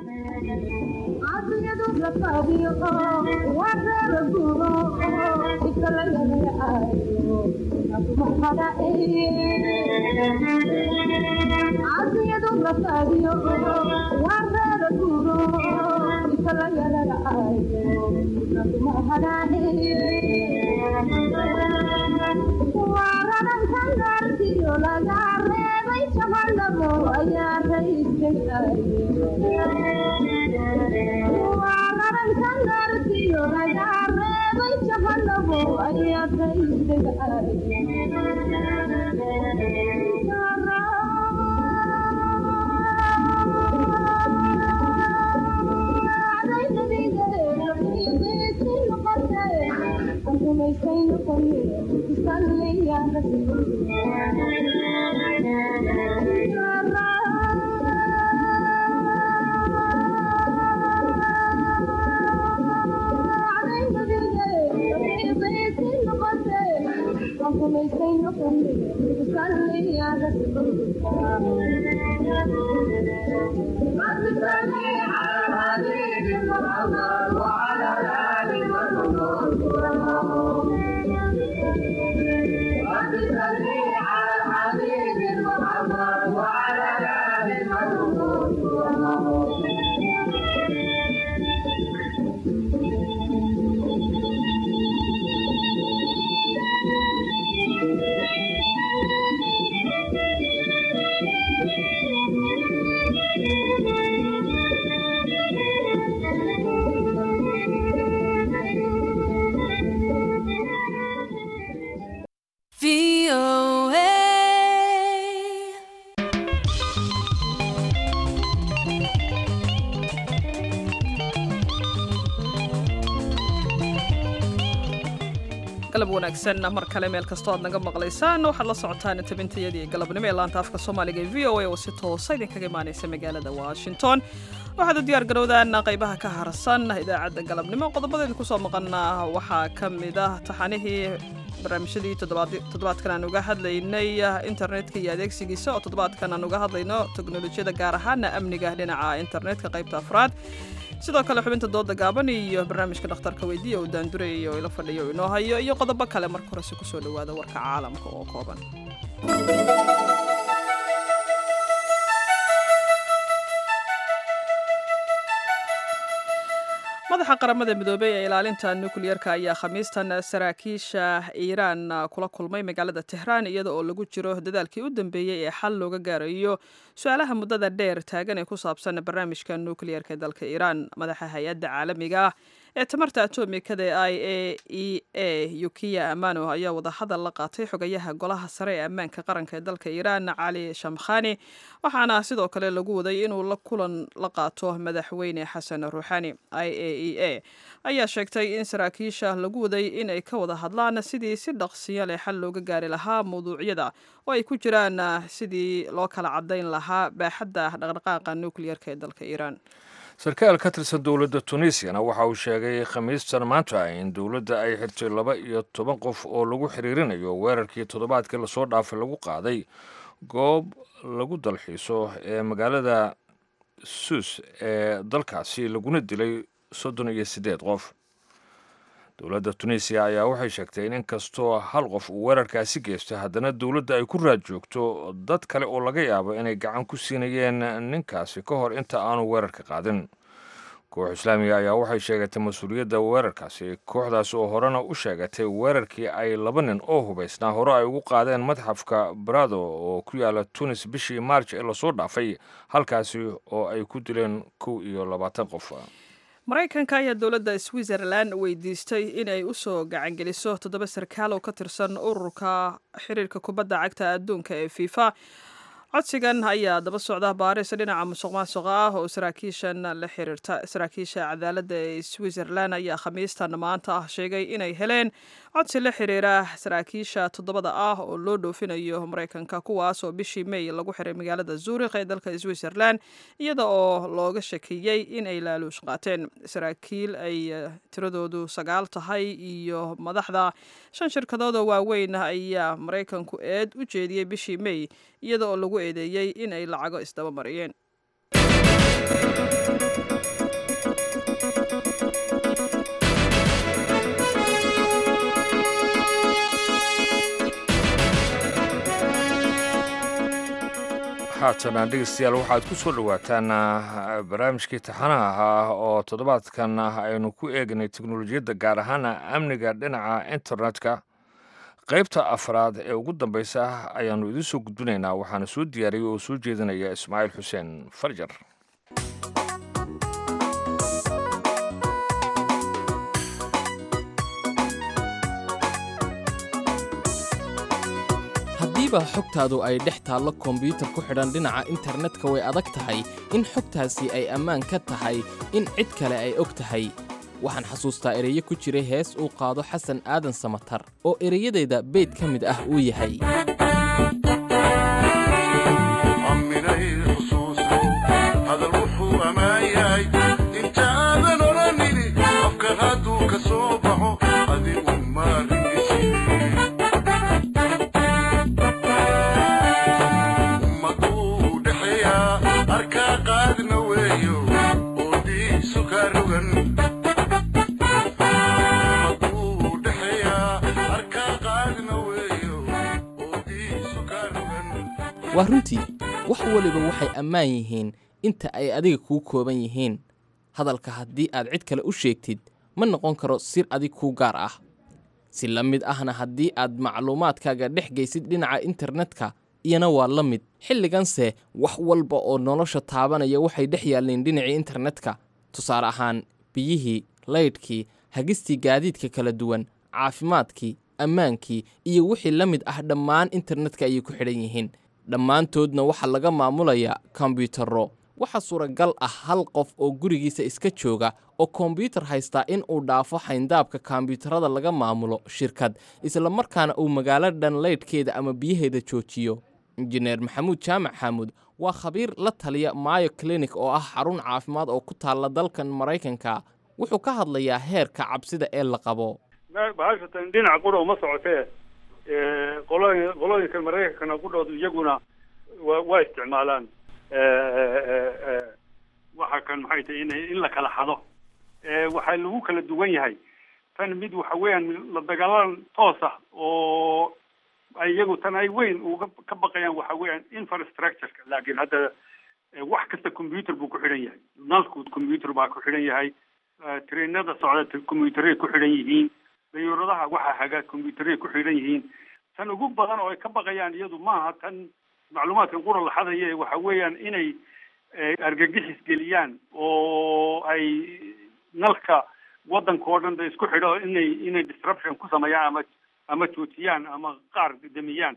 S1: galab wanaagsan mar kale meel kastoo aad naga maqlaysaan waxaad la socotaan tabintayadii galabnimo ee laanta afka soomaaliga ee v o a oo si toosa idinkaga imaanaysa magaalada washington waxaad u diyaar garowdaan qaybaha ka harsan idaacadda galabnimo qodobada idinku soo maqana waxaa ka mid ah taxanihii barnaamijyadii toddobaadkan aan uga hadlaynay internetka iyo adeegsigiisa oo toddobaadkan aan uga hadlayno teknolojiyada gaar ahaana amniga dhinaca internetka qaybta afraad sidoo kale xubinta dooda gaaban iyo barnaamijka dhakhtarka weydiiya uu daandurayay oo ila fadhiya oo inoo hayo iyo qodobo kale marka horese kusoo dhowaada warka caalamka oo kooban madaxa qaramada midoobey ee ilaalinta nukliyerka ayaa khamiistan saraakiisha iiraan kula kulmay magaalada tehraan iyada oo lagu jiro dadaalkii u dambeeyey ee xal looga gaarayo su-aalaha muddada dheer taagan ee ku saabsan barnaamijka nukliyerka ee dalka iiraan madaxa hay-adda caalamiga ah ee tamarta atomikada ee i a e a yukiya amano ayaa wadahadal la qaatay xogayaha golaha sare ee ammaanka qaranka ee dalka iiraan cali shamkhani waxaana sidoo kale lagu waday inuu la kulan la qaato madaxweyne xasan ruuxani i a e a ayaa sheegtay in saraakiisha lagu waday inay ka wada hadlaan sidii si dhaqsiyo leh xal looga gaari lahaa mawduucyada oo ay ku jiraan sidii loo kala cadayn lahaa baaxadda dhaqdhaqaaqa nukliyarka ee dalka iiraan
S2: sarkaal ka tirsan dowladda tunisiana waxa uu sheegay khamiistan maanta in dowladda ay xirtay laba iyo toban qof oo lagu xiriirinayo weerarkii toddobaadkii lasoo dhaafay lagu qaaday goob lagu dalxiiso ee magaalada suus ee dalkaasi laguna dilay soddon iyo siddeed qof dowladda tunisiya ayaa waxay sheegtay in inkastoo hal qof uu weerarkaasi geystay haddana dowladda ay ku raad joogto dad kale oo laga yaabo inay gacan ku siinayeen ninkaasi ka hor inta aanu weerarka qaadin koox islaamiga ayaa waxay sheegatay mas-uuliyadda weerarkaasi kooxdaas oo horena u sheegatay weerarkii ay laba nin oo hubaysnaa hore ay ugu qaadeen madxafka barado oo ku yaala tunis bishii maarj ee lasoo dhaafay halkaasi oo ay ku dileen kow iyo labaatan qof
S1: maraykanka ayaa dowladda switzerland weydiistay inay usoo gacangeliso toddoba sarkaal oo ka tirsan ururka xiriirka kubadda cagta adduunka ee fifa codsigan ayaa daba socda baaris dhinaca musuq maasuqa ah oo saraakiishan la xiriirta saraakiisha cadaaladda ee switzerland ayaa khamiistan maanta ah sheegay inay heleen codsi la xiriira saraakiisha toddobada ah oo loo dhoofinayo maraykanka kuwaas oo bishii may lagu xiray magaalada zuurikh ee dalka switzerland iyada oo looga shakiyey inay laaluush qaateen saraakiil ay tiradoodu sagaal tahay iyo madaxda shan shirkadood oo waaweyn ayaa maraykanku eed u jeediyey bishii may iyada oo lagu eedeeyey in ay lacago isdaba mariyeen
S2: haatana dhegeystayaal waxaad ku soo dhowaataan barnaamijkii taxanaha ahaa oo toddobaadkan aynu ku eegnay teknolojiyadda gaar ahaana amniga dhinaca internetka qaybta afraad ee ugu dambeysa ayaannu idiin soo gudbinaynaa waxaana soo diyaariyey oo soo jeedinaya ismaaciil xuseen farjar
S8: haddiiba xogtaadu ay dhex taallo kombyuutar ku xidhan dhinaca internetka way adag tahay in xogtaasi ay ammaan ka tahay in cid kale ay og tahay waxaan xasuustaa ereyo ku jiray hees uu qaado xasan aadan samatar oo ereyadayda beyd ka mid ah uu yahay waa runtii wax weliba waxay ammaan yihiin inta ay adiga kuu kooban yihiin hadalka haddii aad cid kale u sheegtid ma noqon karo sir adig kuu gaar ah si la mid ahna haddii aad macluumaadkaaga dhex geysid dhinaca internetka iyana waa la mid xilliganse wax walba oo nolosha taabanaya waxay dhex yaalleen dhinacii internetka tusaale ahaan biyihii laydhkii hagistii gaadiidka kala duwan caafimaadkii ammaankii iyo wixii la mid ah dhammaan internetka ayay ku xidhan yihiin dhammaantoodna waxaa laga maamulayaa kombyuutarro waxaa suuragal ah hal qof oo gurigiisa iska jooga oo kombyuutar haystaa in uu dhaafo xayndaabka kombyuutarada laga maamulo shirkad isla markaana uu magaalo dhan laydhkeeda ama biyaheeda joojiyo injineer maxamuud jaamac xaamuud waa khabiir la taliya maayo clinic oo ah xarun caafimaad oo ku taalla dalkan maraykanka wuxuu ka hadlayaa heerka cabsida ee la qabo
S10: bahashatan dhinaca qura uma socotee qolooyin qolooyinka maraykankana qudhoodu iyaguna wa waa isticmaalaan waxa kan maxay tahay in in la kala xado waxaa lagu kala duwan yahay tan mid waxa weeyaan la dagaalan toos ah oo ay iyagu tan ay weyn uga ka baqayaan waxa weeyaan infrastructureka laakiin hadda wax kasta computer buu ku xidhan yahay nalku computer baa ku xidhan yahay trainada socda computeray ku xidhan yihiin dayuuradaha waxa haga combyuteray ku xidhan yihiin tan ugu badan oo ay ka baqayaan iyadu maaha tan macluumaadkan qura la xadaya waxa weeyaan inay argagixis geliyaan oo ay nalka waddankao dhan da isku xidho inay inay disruption ku sameeyaan ama ama joojiyaan ama qaar damiyaan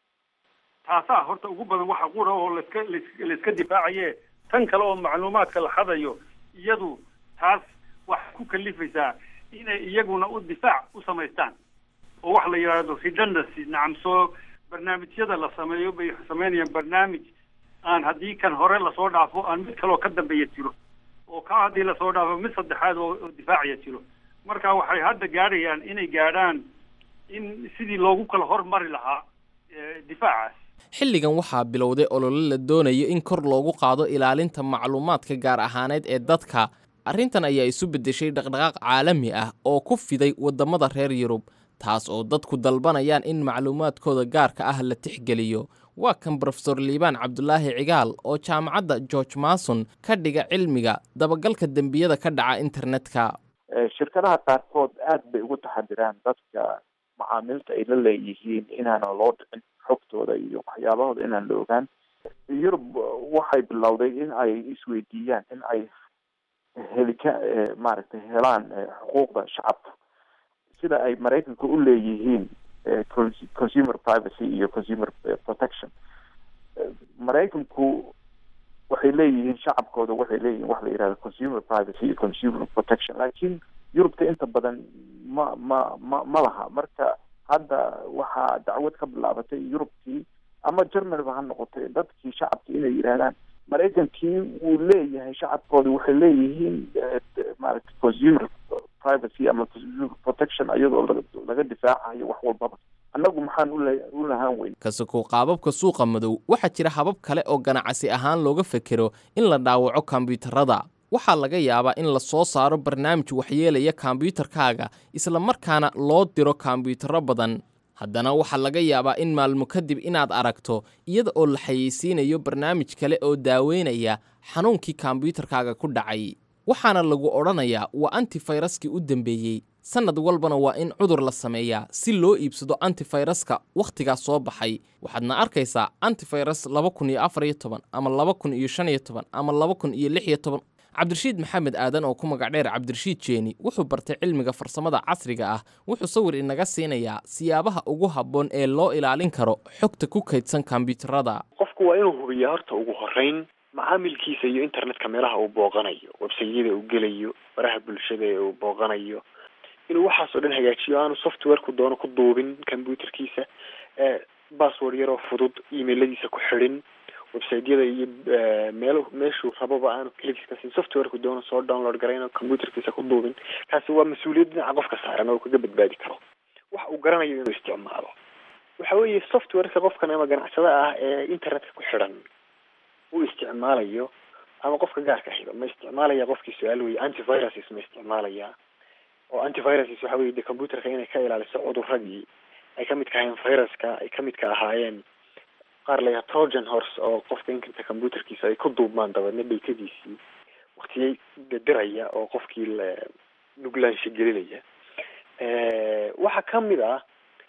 S10: taasaa horta ugu badan waxa qura oo laska laiska difaacaye tan kale oo macluumaadka la hadayo iyadu taas waxay ku kalifaysaa inay iyaguna u difaac u samaystaan oo wax la yidhaahdo redundancy nacam soo barnaamijyada la sameeyo bay sameynayaan barnaamij aan haddii kan hore lasoo dhaafo aan mid kaleoo ka dambeeya jiro oo ka haddii lasoo dhaafo mid saddexaad oo oo difaacaya jiro marka waxay hadda gaadhayaan inay gaadhaan in sidii loogu kala hormari lahaa difaacaas
S8: xilligan waxaa bilowday olole la doonayo in kor loogu qaado ilaalinta macluumaadka gaar ahaaneed ee dadka arrintan ayaa isu beddeshay dhaqdhaqaaq caalami ah oo ku fiday waddamada reer yurub taas oo dadku dalbanayaan in macluumaadkooda gaarka ah la tixgeliyo waa kan brofesor liibaan cabdulaahi cigaal oo jaamacadda george mason ka dhiga cilmiga dabagalka dembiyada ka dhaca internetka
S11: shirkadaha qaarkood aad bay ugu taxadiraan dadka macaamilta ay la leeyihiin inaana loo dhicin xogtooda iyo waxyaabahooda inaan la ogaan yurub waxay bilowday in ay isweydiiyaan in ay helika maaragtay helaan xuquuqda shacabka sida ay maraykanka u leeyihiin consumer privacy iyo consumer protection maraykanku waxay leeyihiin shacabkooda waxay leeyihiin wax la yihahdo consumer privacy iyo consumer protection laakiin yurubta inta badan ma ma ma ma laha marka hadda waxaa dacwad ka bilaabatay yurubkii ama germanyba ha noqotay dadkii shacabkii inay yidhahdaan maraykankii wuu leeyahay shacabkooda waxay leeyihiin maaragtay consumer privacy ama consumer protection iyadoo laga laga difaacayo wax walbaba annagu maxaan ule u lahaan weyn
S8: kasakoo qaababka suuqa madow waxaa jira habab kale oo ganacsi ahaan looga fekero in la dhaawaco kombiyuutarada waxaa laga yaabaa in la soo saaro barnaamij waxyeelaya kombiyuutarkaaga isla markaana loo diro kombiyuutarro badan haddana waxaa laga yaabaa in maalmo kadib inaad aragto iyada oo la xayeysiinayo barnaamij kale oo daaweynaya xanuunkii kombiyuutarkaaga ku dhacay waxaana lagu odhanayaa waa antifayraskii u dambeeyey sannad walbana waa in cudur la sameeyaa si loo iibsado antifayraska wakhtigaas soo baxay waxaadna arkaysaa antifayras laba kun iyo afar iyo toban ama laba kun iyo shan iyo toban ama laba kun iyo lix iyo toban cabdirashiid maxamed aadan oo ku magac dheer cabdirashiid jeeni wuxuu bartay cilmiga farsamada casriga ah wuxuu sawir inaga siinayaa siyaabaha ugu habboon ee loo ilaalin karo xogta ku kaydsan kombiyuutarada
S12: qofku waa inuu hubiyaa horta ugu horeyn macaamilkiisa iyo internetka meelaha uu booqanayo websayada uu gelayo baraha bulshada ee uu booqanayo inuu waxaasoo dhan hagaajiyo aanu softwareku doono ku duubin computerkiisa bassword yaroo fudud emailadiisa ku xidhin websiteyada iyo meel meeshuu rababa aanu kligiska siin softwareku doono soo download garayn oo computerkiisa ku duubin kaasi waa mas-uuliyad dhinaca qofka saaran oo kaga badbaadi karo wax uu garanayo inuu isticmaalo waxa weeye softwareka qofkan ama ganacsada ah ee internetka ku xidhan uu isticmaalayo ama qofka gaarka ahiba ma isticmaalaya qofkii su-aal weye antiviruses ma isticmaalaya oo antiviruses waxa weye de computerka inay ka ilaaliso cuduradii ay kamid ka ahaayeen viruska ay kamid ka ahaayeen qaar layaha trojan horse oo qofka inkanta computerkiisa ay ku duubmaan dabeedna dhaytadiisii waktiyay diraya oo qofkii la nuglaansha gelinaya waxaa kamid ah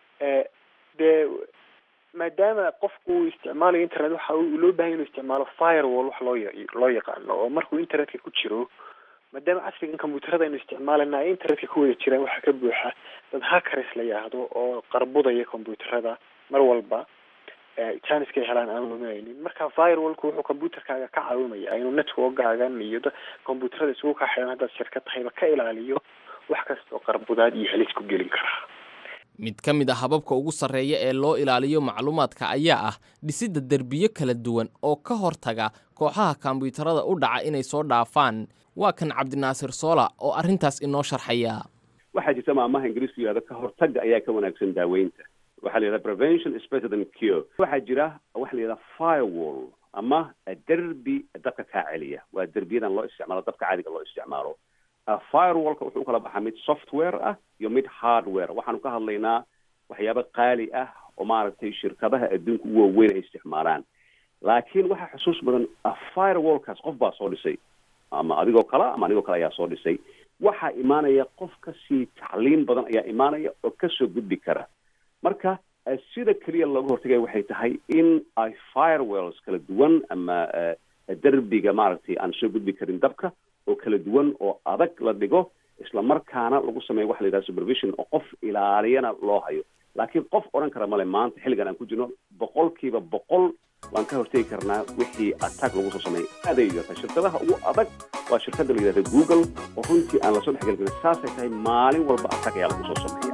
S12: dee maadaama qofku uu isticmaalayo internet waxa loo bahanya inuu isticmaalo firewall wax loo loo yaqaano oo markuu internetka ku jiro maadaama casrigan computerada aynu isticmaalana ay internetka ku wada jiraan waxaa ka buuxa dad hackers la yidhaahdo oo qarbudaya computerada mar walba janiskay helaan aan luminaynin marka firewallku wuxuu computerkaaga ka caawimaya inuu networkaagan iyo computerada isugu kaa xidhan haddaad shirkad tahayba ka ilaaliyo wax kasta oo qarbudaad iyo halis ku gelin karaa
S8: mid ka mid a hababka ugu sarreeya ee loo ilaaliyo macluumaadka ayaa ah dhisidda derbiyo kala duwan oo ka hortaga kooxaha kombiyuutarada u dhaca inay soo dhaafaan waa kan cabdinaasir soola oo arrintaas inoo sharxaya
S13: waxaa jirta maamaha ingiriisku yihahdo ka hortagga ayaa ka wanaagsan daaweynta waxaa la yidhahda prevention is better than cure waxaa jira waxa la yidhahda firewall ama derbi dabka kaa celiya waa derbiyadan loo isticmaalo dabka caadiga loo isticmaalo firewallka wuxuu ukala baxaa mid software ah iyo mid hardware waxaanu ka hadlaynaa waxyaabo qaali ah oo maaragtay shirkadaha adduunka u waaweyn ay isticmaalaan laakiin waxaa xusuus badan firewallkaas qof baa soo dhisay ama adigoo kale ama anigoo kale ayaa soo dhisay waxaa imaanaya qof kasii tacliin badan ayaa imaanaya oo kasoo gudbi kara marka sida keliya looga hortagaya waxay tahay in ay firewalls kala duwan ama derbiga maaragtay aan soo gudbi karin dabka oo kala duwan oo adag la dhigo isla markaana lagu sameeyo waxa la yidhaha supervision oo qof ilaaliyana loo hayo laakiin qof odhan kara male maanta xilligan aan ku jirno boqolkiiba boqol waan ka hortegi karnaa wixii attack lagu soo sameeyay aaday yarta shirkadaha ugu adag waa shirkadda la yidhahda google oo runtii aan lasoo dhexgeli karin saasay tahay maalin walba attack ayaa lagu soo sameeya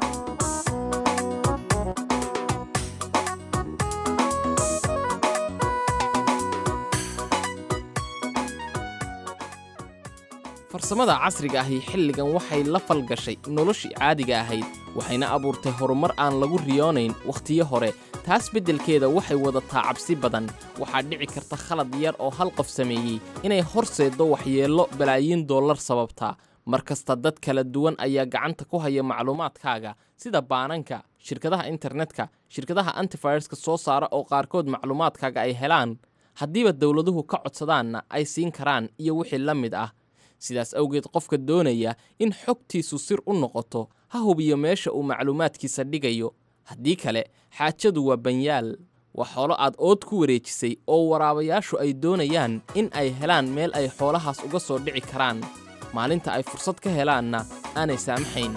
S8: farsamada casriga ahi xilligan waxay la falgashay noloshii caadiga ahayd waxayna abuurtay horumar aan lagu riyoonayn wakhtiyo hore taas beddelkeeda waxay wadataa cabsi badan waxaa dhici karta khalad yar oo hal qof sameeyey inay horseeddo waxyeello balaayiin dollar sababtaa mar kasta dad kala duwan ayaa gacanta ku haya macluumaadkaaga sida baananka shirkadaha internetka shirkadaha antifireska soo saara oo qaarkood macluumaadkaaga ay helaan haddiiba dowladuhu ka codsadaanna ay siin karaan iyo wixii la mid ah sidaas awgeed qofka doonaya in xogtiisu sir u noqoto ha hubiyo meesha uu macluumaadkiisa dhigayo haddii kale xaajadu waa banyaal waa xoolo aad ood ku wareejisay oo waraabayaashu ay doonayaan in ay helaan meel ay xoolahaas uga soo dhici karaan maalinta ay fursad ka helaanna aanay saamaxayn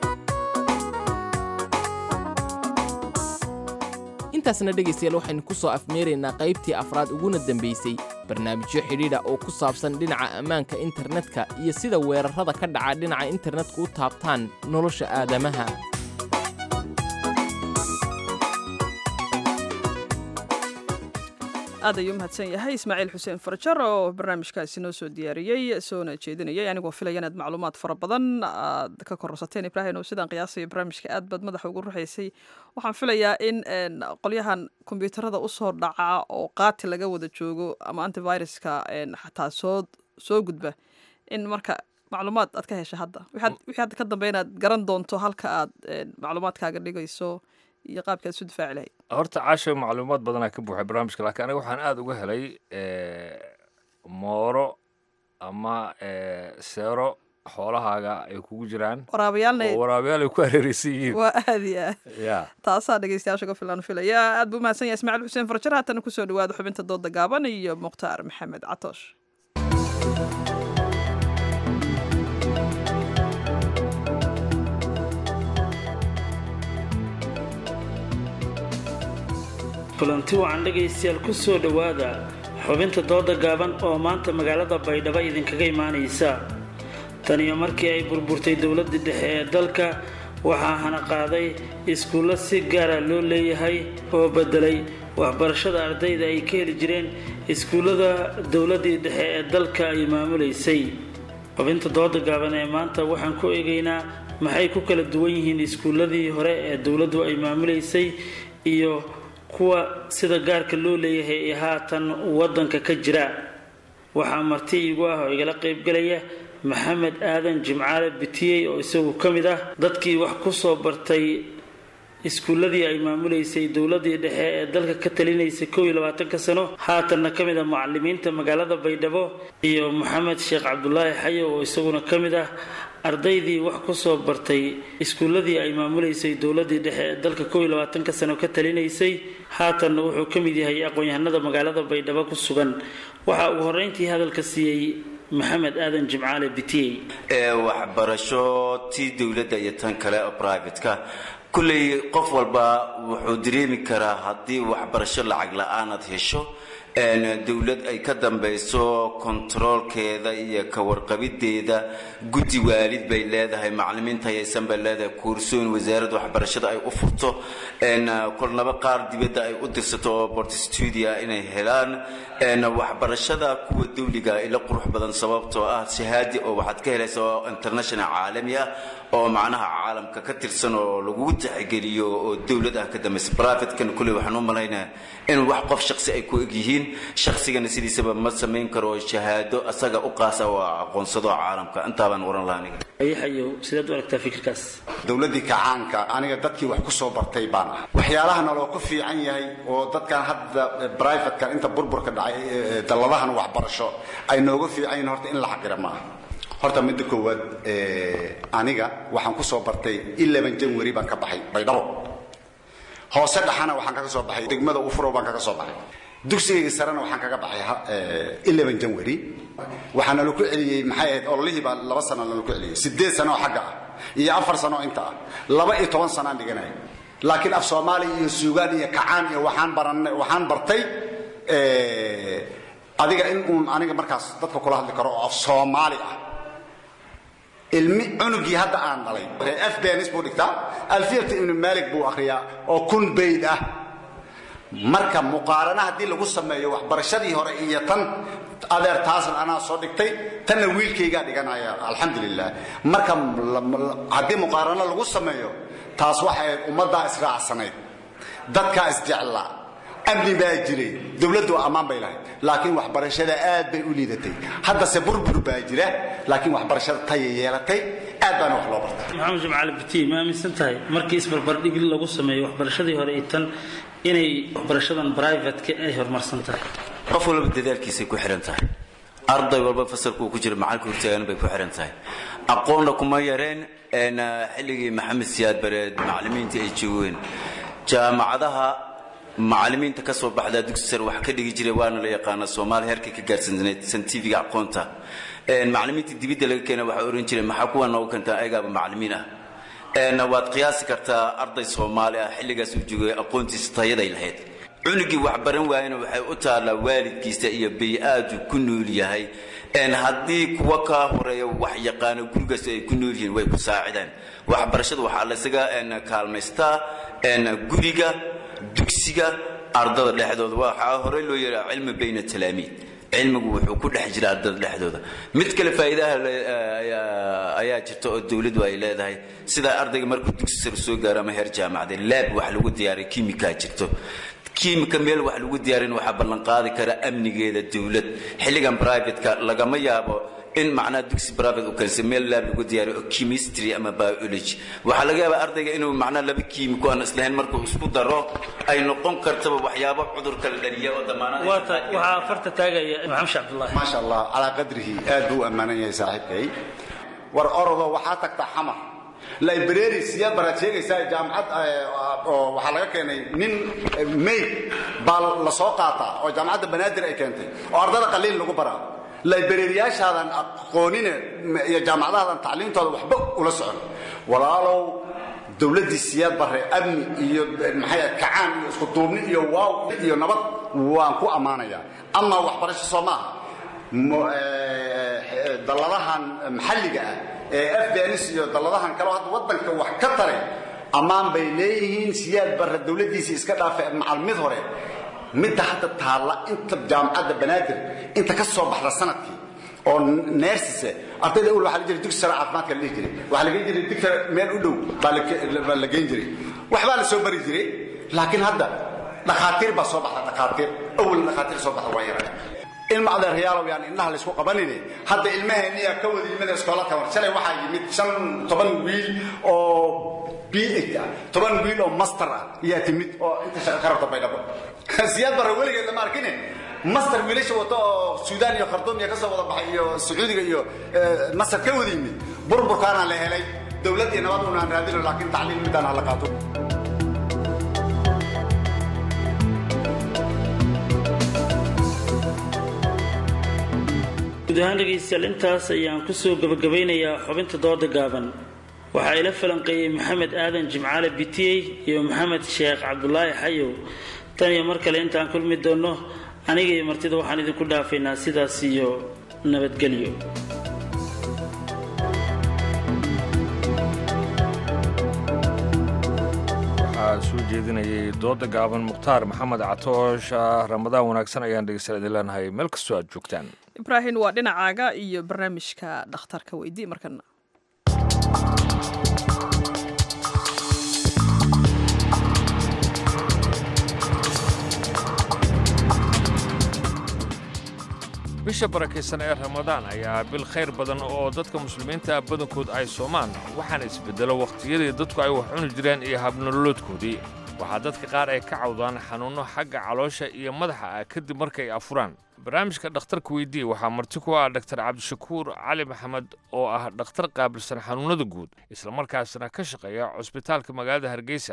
S8: intaasna dhegaystayaal waxaynu ku soo afmeeraynaa qaybtii afraad uguna dambaysay barnaamijyo xidhiidha oo ku saabsan dhinaca ammaanka internetka iyo sida weerarrada ka dhaca dhinaca internetka u taabtaan nolosha aadamaha
S1: aad ayuu mahadsan yahay ismaaciil xuseen farjar oo barnaamijkaasi noo soo diyaariyey soona jeedinayay anigoo filaya inaad macluumaad fara badan aad ka kororsateen ibraahim oo sidaan qiyaasaya barnaamijka aad baad madaxa ugu ruxaysay waxaan filayaa in qolyahan kombyuutarada usoo dhaca oo qaati laga wada joogo ama antiviruska xataa soo soo gudba in marka macluumaad aad ka hesha hadda wixii hadda ka dambe inaad garan doonto halka aad macluumaadkaaga dhigayso iyo qaabka aad isu difaaci lahayd
S2: horta caasha macluumaad badanaa ka buuxay barnaamijka laakiin aniga waxaan aada uga helay mooro ama seero xoolahaaga ay kugu jiraan
S1: waraabayaalna
S2: oo waraabayaal ay ku hareereysan yihiin
S1: waa aada iyo aad
S2: ya
S1: taasaa dhegeystayaasha ka filan filaya aad buu mahadsan yahay ismaaciil xuseen farjar haatana kusoo dhawaada xubinta dooda gaaban iyo mukhtaar maxamed catoosh
S14: kulanti wacan dhegaystayaal ku soo dhowaada xubinta dooda gaaban oo maanta magaalada baydhabo idinkaga imaanaysa tan iyo markii ay burburtay dowladda dhexe ee dalka waxaa hana qaaday iskuullo si gaara loo leeyahay oo beddelay waxbarashada ardayda ay ka heli jireen iskuullada dowladdii dhexe ee dalka ay maamulaysay xubinta dooda gaaban ee maanta waxaan ku eegaynaa maxay ku kala duwan yihiin iskuulladii hore ee dowladdu ay maamulaysay iyo kuwa sida gaarka loo leeyahay ee haatan waddanka ka jira waxaa marti iigu ah oo igala qaybgalaya maxamed aadan jimcaale bitiyey oo isagu ka mid ah dadkii wax ku soo bartay iskuulladii ay maamulaysay dowladdii dhexe ee dalka ka talinaysay kow iyo labaatanka sano haatanna ka mid ah mucalimiinta magaalada baydhabo iyo maxamed sheekh cabdulaahi xayo oo isaguna ka mid ah ardaydii wax ku soo bartay iskuulladii ay maamulaysay dowladdii dhexe ee dalka kow iyo labaatanka sano ka talinaysay haatanna wuxuu ka mid yahay aqoon-yahanada magaalada baydhabo ku sugan waxaa ugu horreyntii hadalka siiyey maxamed aadan jimcaale bitiyey
S15: ee waxbarasho tii dowladda iyo tan kale oo brivatka kulley qof walba wuxuu dareemi karaa haddii waxbarasho lacag la-aan aad hesho dowlad ay ka dambayso kontaroolkeeda iyo ka warqabideeda guddi waalid bay leedahay macalimiinta hayaysan bay leedahay kuursooyin wasaaradda waxbarashada ay u furto kolnaba qaar dibadda ay u dirsato oo bortstudia inay helaan waxbarashada kuwa dawliga ila qurux badan sababtoo ah shahaadi oo waxaad ka helaysa oo international caalami ah oo macnaha caalamka ka tirsan oo lagugu tixgeliyo oo dowlad ah ka dambaysa privatekan kulley waxaan u malaynaya in wax qof shaqsi ay ku egyihiin shaqsigana sidiisaba ma samayn karo shahaado asaga u qaasa oo aqoonsado caalamka intaabaan oran lahaa aniga
S14: ayaxayo sidaad u aragtaa fikirkaas
S16: dowladdii kacaanka aniga dadkii wax ku soo bartay baan ah waxyaalaha naloo ku fiican yahay oo dadkan hadda brivatekan inta burburka dhacay dalladahan waxbarasho ay nooga fiican yihiin horta in la xaqira maaha horta midda koowaad aniga waxaan ku soo bartay eleven january baan ka baxay baydhabo hoose dhaxana waxaan kaga soo baxay degmada ufuro baan kaga soo baxay dugsigayga sarena waxaan kaga baxay eleven january waxaana laku celiyey maxay ahayd ololihii baa laba sana lalaku celiyey sideed sano oo xagga ah iyo afar sano oo inta ah laba iyo toban sanaan dhiganaya laakiin af soomaali iyo suugaan iyo kacaan iyo waxaan baran waxaan bartay adiga in uun aniga markaas dadka kula hadli karo oo af soomaali ah ilmi cunugii hadda aan dhalay f benis buu dhigtaa alfiyata ibnu malik buu akhriyaa oo kun bayd ah marka muqaarana haddii lagu sameeyo waxbarashadii hore iyo tan adeer taasan anaa soo dhigtay tanna wiilkaygaa dhiganaya alxamdulilah marka haddii muqaarano lagu sameeyo taas waxay ahayd ummaddaa israacsanayd dadkaa isjeclaa amni baa jiray dowladdu ammaan bay lahayd laakiin waxbarashada aad bay u liidatay haddase burbur baa jira laakiin waxbarashada taya yeelatay aad baana wax loo bartay
S14: maxamed jimcaali biti ma aaminsan tahay markii isbarbardhig lagu sameeyo waxbarashadii hore iyo tan inay waxbarashadan brivatka ay horumarsan tahay
S15: qof walba dadaalkiisay ku xihan tahay arday walba fasalka uu ku jira macalka hortaagan bay ku xihan tahay aqoonna kuma yareen xilligii maxamed siyaad bareed macallimiinta ay joogeen jaamacadaha macallimiinta ka soo baxdaa dugsi sare wax ka dhigi jiray waana la yaqaana soomaaliya heerkay ka gaarsaneed santifiga aqoonta macallimiinta dibidda laga keena waxaa oran jiray maxaa kuwa noogu keentaa ayagaaba macallimiin ah waad qiyaasi kartaa arday soomaali ah xilligaas uu joogay aqoontiisa tayaday lahayd cunugii wax baran waayana waxay u taallaa waalidkiisa iyo bay-aadu ku nool yahay haddii kuwa kaa horeeya wax yaqaano gurigaas ay ku nool yihiin way ku saacidaan waxbarashada waxaa laysaga kaalmaystaa guriga dugsiga ardada dhexdooda waxaa horey loo yeehaa cilmi bayna talaamiid cilmigu wuxuu ku dhex jira ardada dhexdooda mid kale faa'iidaha ayaa jirta oo dowladdu ay leedahay sida ardayga markuu dugsi sare soo gaaro ama heer jaamacadeed laab wax lagu diyaariya kiimikaa jirto kiimika meel wax lagu diyaarin waxaa ballanqaadi kara amnigeeda dowlad xilligan brivatka lagama yaabo in macnaha dugsi private uu keensa meel laab lagu diyaariyo oo chemistry ama biology waxaa laga yaabaa ardayga inuu macnaha laba kiimiko aan islahayn markuu isku daro ay noqon kartaba waxyaabo cudur kala dhaliya oo damaanada
S14: waxaa farta taagaya maxamed sheekh cabdullahi
S16: maasha allah calaa qadrihi aad buu u ammaanan yahay saaxiibkay war orodo waxaa tagtaa xamar library siyaad baraad sheegaysaa jaamacad oo waxaa laga keenay nin mayd baa la soo qaataa oo jaamacadda banaadir ay keentay oo ardada qaliil lagu baraa librariyaashaadan aqoonine iyo jaamacadahaadan tacliintooda waxba ula socon walaalow dowladdii siyaad barre amni iyo maxay kacaan iyo isku duubni iyo waaw iyo nabad waan ku ammaanayaa amaa waxbarasho soo maaha dalladahan maxalliga ah ee afganis iyo dalladahan kaleo hadda waddanka wax ka taray ammaan bay leeyihiin siyaad barre dowladdiisii iska dhaafay macal mid hore midda hadda taalla inta jaamacadda banaadir inta ka soo baxda sanadkii oo neersise ardayda ul waxaa la jiray dugsi sare caafimaadka la dhihi jiray waxaa la geyn jiray digta meel u dhow baa la geyn jiray waxbaa la soo bari jiray laakiin hadda dhakhaatiir baa soo baxda dhakhaatiir awal dhakhaatiir soo baxda waa yaraa ilma adeeryaalow yaan indhaha laysku qabanine hadda ilmaheenniyaa ka wada yimid iskoolaka war shalay waxaa yimid shan toban wiil oo b ah toban wiil oo master ah ayaa timid oo inta shaqa ka rabta baydhabo siyaad barre weligeed lama arkine master wiilasha wato oo suudaan iyo kharduum iyo ka soo wada baxay iyo sacuudiga iyo masar ka wada yimid burburkaana la helay dowlad iyo nabad unaan raadino laakiin tacliim midaan hala qaato
S14: guud ahaan dhegaystayaal intaas ayaan kusoo gabagabeynayaa xubinta dooda gaaban waxaa ila falanqeeyey maxamed aadan jimcaale bitiyey iyo maxamed sheekh cabdulaahi xayow tan iyo mar kale intaan kulmi doonno aniga iyo martida waxaan idinku dhaafaynaa sidaas iyo nabadgelyo
S2: waxaa soo jeedinayay dooda gaaban mukhtaar maxamed catoosh ramadaan wanaagsan ayaan dhegeystayaal idin leenahay meel kastoo aad joogtaan
S1: ibraahim waa dhinacaaga iyo barnaamijka dhakhtarka weydii markana
S2: bisha barakaysan ee ramadaan ayaa bil khayr badan oo dadka muslimiinta badankood ay soomaan waxaana isbeddelo wakhtiyadii dadku ay wax cuni jireen iyo habnololoodkoodii waxaa dadka qaar ay ka cawdaan xanuunno xagga caloosha iyo madaxa ah kadib markay afuraan barnaamijka dhakhtarka weydii waxaa marti ku ah dhaktar cabdishakuur cali maxamed oo ah dhakhtar qaabilsan xanuunnada guud islamarkaasna ka shaqeeya cusbitaalka magaalada hargeysa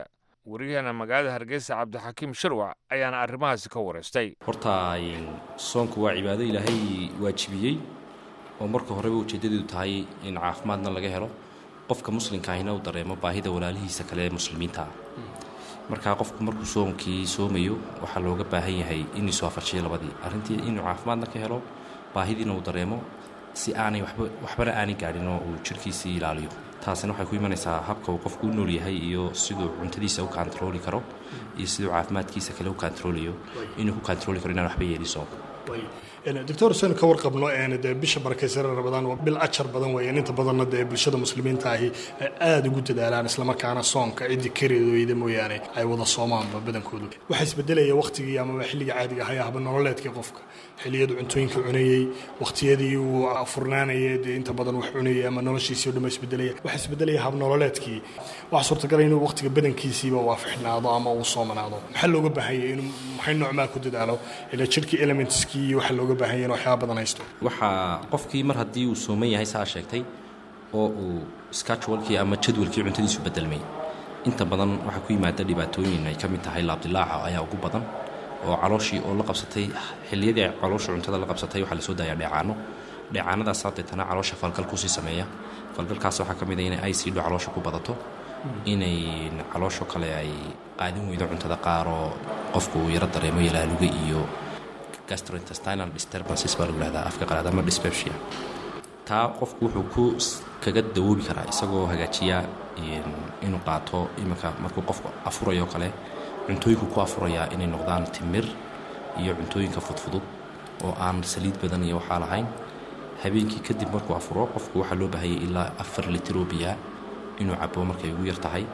S2: wariyaheena magaalada hargeysa cabdixakiim shirwac ayaana arrimahaasi ka wareystay
S17: horta soonku waa cibaado ilaahay waajibiyey oo marka horeba ujeeddadeedu tahay in caafimaadna laga helo qofka muslimka ahina uu dareemo baahida walaalihiisa kale ee muslimiinta ah markaa qofku markuu soonkii soomayo waxaa looga baahan yahay inuu soo afarshiyo labadii arrintii inuu caafimaadna ka helo baahidiina uu dareemo si aanay waba waxbana aanay gaadhin oo uu jirhkiisii ilaaliyo taasina waxay ku imanaysaa habka uu qofku u nool yahay iyo siduu cuntadiisa u kantarooli karo iyo siduu caafimaadkiisa kale u kantaroolayo inuu ku kantarooli karo inaan waxba yeelin soonka
S18: doctor huseen ka warqabno dee bisha barakaysan rabadaan waa bil ajar badan weeyaan inta badanna dee bulshada muslimiinta ahi ay aada ugu dadaalaan islamarkaana soonka ciddi kareedooyda mooyaane ay wada soomaanba badankoodu waxaa isbedelaya waqtigii amaba xilligii caadiga ahaa haba nololeedkii qofka xilliyadu cuntooyinka cunayey waqtiyadii uu furnaanayay dee inta badan wax cunayay ama noloshiisii o dhan ba isbedelaya waxaa isbedelaya hab nololeedkii waxaa suurtagala inuu waqtiga badankiisiiba waafixnaado ama uu soomanaado maxaa looga baahanyay inuu maxay noocmaa ku dadaalo ila jirhkii elementskii iyo waxa looga baahan yahay in waxyaaba badan haysto
S17: waxaa qofkii mar haddii uu sooman yahay saa sheegtay oo uu skajwalkii ama jadwalkii cuntadiisu bedelmay inta badan waxaa ku yimaada dhibaatooyin ay ka mid tahay laabdilaaca ayaa ugu badan oo calooshii oo la qabsatay xilliyadii ay caloosha cuntada la qabsatay waxaa lasoo daayaa dheecaano dheecaanadaas deetana caloosha falgal kusii sameeya falgalkaas waxaa ka mid a inay aysiidho caloosha ku badato inay caloosho kale ay qaadin weydo cuntada qaaroo qofku uu yaro dareemo yalaaluga iyo gastrointestinal disturbances baa lagu yihahdaa afka qalaad ama dyspepsia taa qofku wuxuu ku kaga dawoobi karaa isagoo hagaajiya inuu qaato iminka markuu qofku afurayo kale cuntooyinku ku afurayaa inay noqdaan timir iyo cuntooyinka fudfudud oo aan saliid badan iyo waxaa lahayn habeenkii kadib markuu afuro qofku waxaa loo baahayay ilaa afar litir oo biyaa inuu cabo markay ugu yar tahay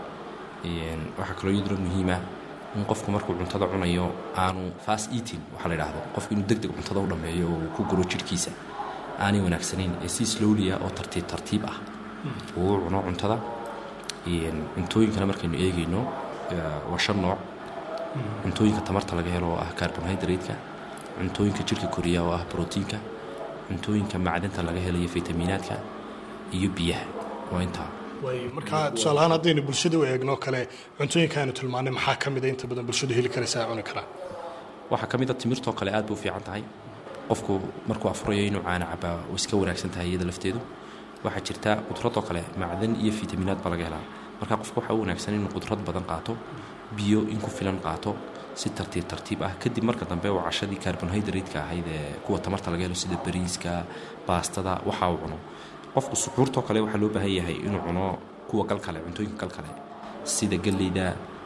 S17: waxaa kaloo iyaduna muhiima in qofku markuu cuntada cunayo aanu fast eating waxaa la yidhaahdo qofku inuu deg deg cuntada u dhammeeyo oo uu ku guro jidhkiisa aanay wanaagsanayn ee si slowliya oo tartiib tartiib ah uu u cuno cuntada cuntooyinkana markaynu eegayno waa shan nooc cuntooyinka tamarta laga helo oo ah carbonhydrate-ka cuntooyinka jidhka koriya oo ah brotiinka cuntooyinka macdanta laga helayo fitamiinaadka iyo biyaha waa intaa
S18: markaa tusaale ahaan haddaynu bulshada u eegno kale cuntooyinkaanu tilmaanay maxaa ka mida inta badan bulshadu heli karaysa ay cuni karaan
S17: waxaa ka mid a timirtoo kale aad bay u fiican tahay qofku markuu afurayo inuu caana cabaa oo iska wanaagsan tahay iyada lafteedu waxaa jirta qudradoo kale macdan iyo fitamiinaad baa laga helaa marka qofku waxaa u wanaagsan inuu qudrad badan qaato biyo in ku filan qaato si tartiib tartiib ah kadib marka dambe uu cashadii carbonhydrate-ka ahayd ee kuwa tamarta laga helo sida bariiska baastada waxa uu cuno qofku suxuurtoo kale waxaa loo baahan yahay inuu cuno kuwa galkale cuntooyinka galkale sida galleyda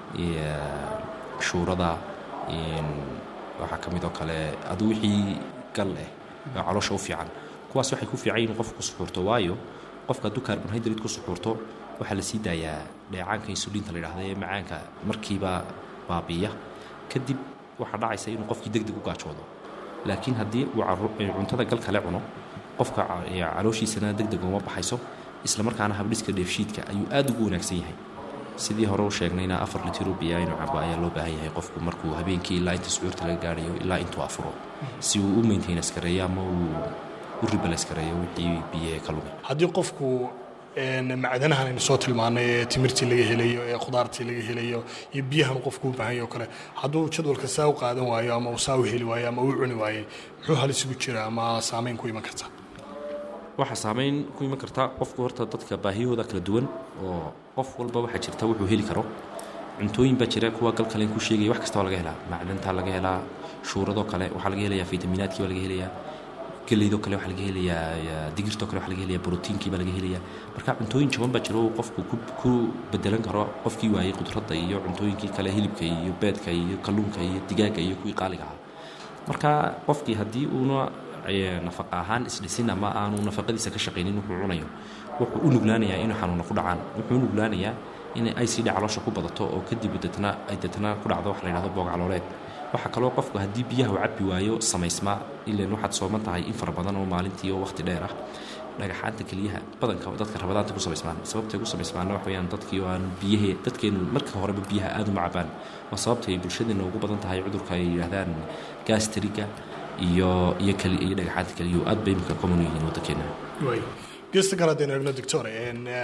S17: shuurada waxaa ka mid oo kale adu wixii gal eh oo caloosha u fiican kuwaas waxay ku fiican yihin qofku ku suxuurto waayo qofka hadduu carbonhydrate ku suxuurto waxaa la sii daayaa dheecaanka insuliinta la yidhahda ee macaanka markiiba baabiiya kadib waxaa dhacaysa inuu qofkii deg deg u gaajoodo laakiin haddii uu cuntada gal kale cuno qofka calooshiisana deg deg uma baxayso islamarkaana habdhiska dheefshiidka ayuu aad ugu wanaagsan yahay sidii hore u sheegnayna afar litiro biyaa inuu cabo ayaa loo baahan yahay qofku markuu habeenkii ilaa inta sucuurta laga gaarayo ilaa intuu afuro si uu u maintainus gareeyo ama uu u ribalas gareeyo wixii biyahe ka lumay
S18: haddii qofku macdanahan aynu soo tilmaanay ee timirtii laga helayo ee khudaartii laga helayo iyo biyahan qofku u baahan yaho kale hadduu jadwalka saa u qaadan waayo ama uu saa u heli waayo ama uu cuni waayey muxuu halis ugu jira ama saameyn ku iman karta
S17: waxaa saameyn ku iman karta qofku horta dadka baahiyahooda kala duwan oo qof walba waxaa jirta wuxuu heli karo cuntooyin baa jira kuwa galkalen ku sheegaya wax kasta waa laga helaa macdantaa laga helaa shuuradoo kale waxaa laga helayaa fitamiinaadkii baa laga helayaa geleydoo kale waxaa laga helayaa digirtoo kale waxaa laga helayaa brotiinkii baa laga helayaa marka cuntooyin jaban baa jira oo qofku ku bedelan karo qofkii waayey qudradda iyo cuntooyinkii kale hilibka iyo beedka iyo kalluunka iyo digaaga iyo kuwii qaaliga ahaa marka qofkii haddii uuna nafaqa ahaan isdhisin ama aanu nafaqadiisa ka shaqaynin wuxuu cunayo wuxuu u nuglaanayaa inuu xanuuna ku dhacaan wuxuu u nuglaanayaa inay icd caloosha ku badato oo kadib deetna ay deetna ku dhacdo wax la yidhahdo boog calooleed waxaa kaloo qofku haddii biyaha uu cabbi waayo samaysmaa ilan waxaad sooman tahay in fara badan oo maalintii oo waqti dheer ah dhagaxaanta keliyaha badanka dadka rabadaanta ku samaysmaan sababtay ku samaysmaana wax weeyaan dadkii oo aan biyahe dadkeenu marka horeba biyaha aad uma cabaan waa sababtay bulshadeena ugu badan tahay cudurka ay yidhaahdaan gastriga iyo iyo kali iyo dhagaxaanta keliyu aad bay imika common yihiin waddankeena
S18: geesta kale haddaynu eegno doctor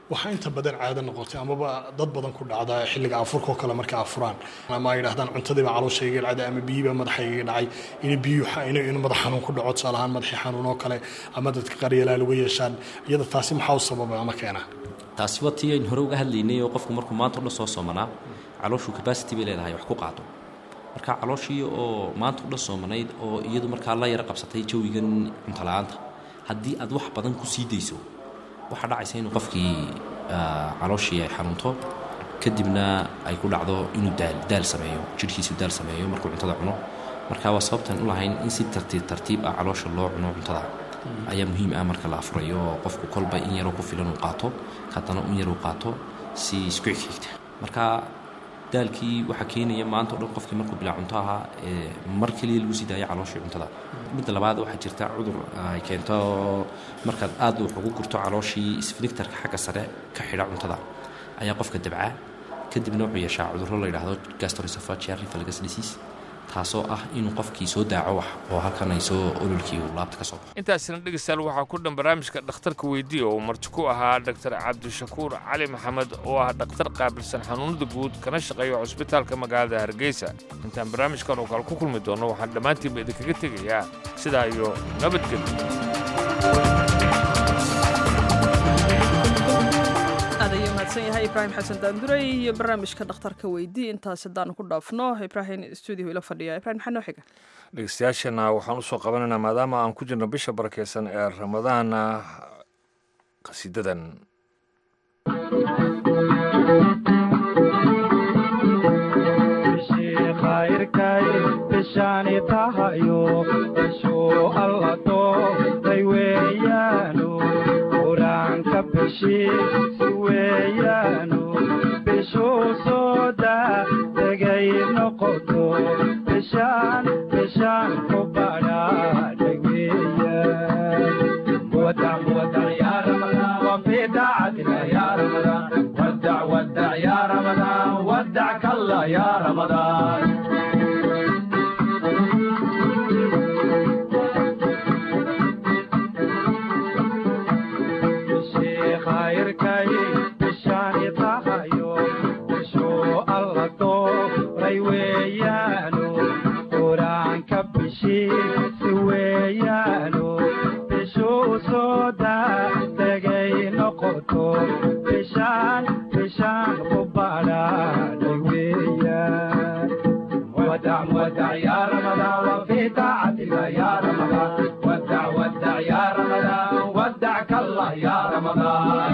S18: waxaa inta badan caado noqotay amaba dad badan ku dhacda xilliga afurka oo kale marka afuraan ama ay yidhahdaan cuntadiiba calooshayga dhacday ama biyiiba madaxayga dhacay in biyuhu in madax xanuun ku dhaco tusaale ahaan madaxii xanuun oo kale ama dadka qaryalaa lagu yeeshaan iyada taasi maxaa u sababa ama keena
S17: taasi waa tii aynu hore uga hadlaynay oo qofku markuu maanta o dhan soo soomanaa calooshu capacity bay leedahay wax ku qaado marka calooshii oo maanta u dhan soomanayd oo iyadu markaa la yara qabsatay jawigan cuntola-aanta haddii aad wax badan ku sii dayso waxaa dhacaysa inuu qofkii calooshii ay xanuunto kadibna ay ku dhacdo inuu daal daal sameeyo jidhkiisu daal sameeyo markuu cuntada cuno marka waa sababtan u lahayn in si tartiib tartiib ah caloosha loo cuno cuntada ayaa muhiim ah marka la afurayo oo qofku kolba in yaroo ku filan uu qaato haddana in yar uu qaato si isku xigxigta marka daalkii waxaa keenaya maanta o dhan qofkii markuu bilaa cunto ahaa mar keliya lagu sii daaya calooshii cuntada midda labaad waxaa jirta cudur ay keento markaad aad wax ugu gurto calooshii sfinictarka xagga sare ka xidha cuntada ayaa qofka dabcaa kadibna wuxuu yeeshaa cudurro la yidhaahdo gastroesophageal reflux disease taasoo ah inuu qofkii soo daaco wax oo halkan ay soo ololkii uu laabta ka soo baxo
S2: intaasina dhegeystayaal waxaa ku dhan barnaamijka dhakhtarka weydiiya oo marti ku ahaa dhaktar cabdishakuur cali maxamed oo ah dhakhtar qaabilsan xanuunada guud kana shaqeeya cusbitaalka magaalada hargeysa intaan barnaamijkan oo kale ku kulmi doonno waxaan dhammaantiinba idinkaga tegayaa sidaa iyo nabadgelyo
S1: aad ayuu mahadsan yahay ibraahim xasan daanduray iyo barnaamijka dhakhtarka weydii intaas haddaanu ku dhaafno ibraahim stuudio ila fadhiya ibrahim maxaa noo xiga
S2: dhegeystayaashana waxaan usoo qabanaynaa maadaama aan ku jirno bisha barakeysan ee ramadaana qasiidadan
S19: bishaani tahayo bishuu alla doortay weeyaanu qur-aanka bishiisi weeyaanu bishuu soo daa degay noqoto bishaan bishaan ku badhaadhay weeyaan ودع ودع يا رمضان وفي دعتنا يا رمضان ودع ودع يا رمضان ودعك الله يا رمضان khayrkay bishaani tahayo bishuu alla dooray weeyaanu qur-aanka bishiisi weeyaanu bishuu soo daa degay noqoto bishaan bishaan ku badhaadhay weeyaan ودع ودع يا رمضان وفي طاعتك يا رمضان ودع ودع يا رمضان ودعك الله يا رمضان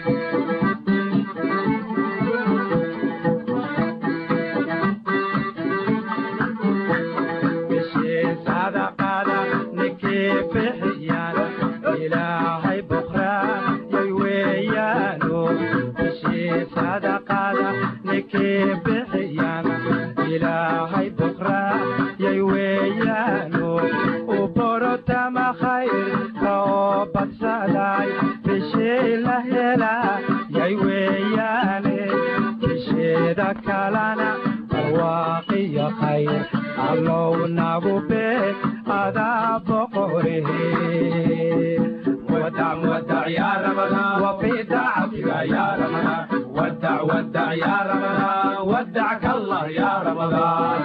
S19: بشي صدقة نكي بحيانا إلهي بكرة يويانو بشي صدقة نكي بحيانا إلهي بكرة يويانو وبرتا ما خير توبت سلاي بشي لهلا يوياني بشي ذكالنا الواقي خير allow nagu beeg adaa boqorihii ودع ودع يا رمضان وفي دعتك يا رمضان ودع ودع يا رمضان ودعك الله يا رمضان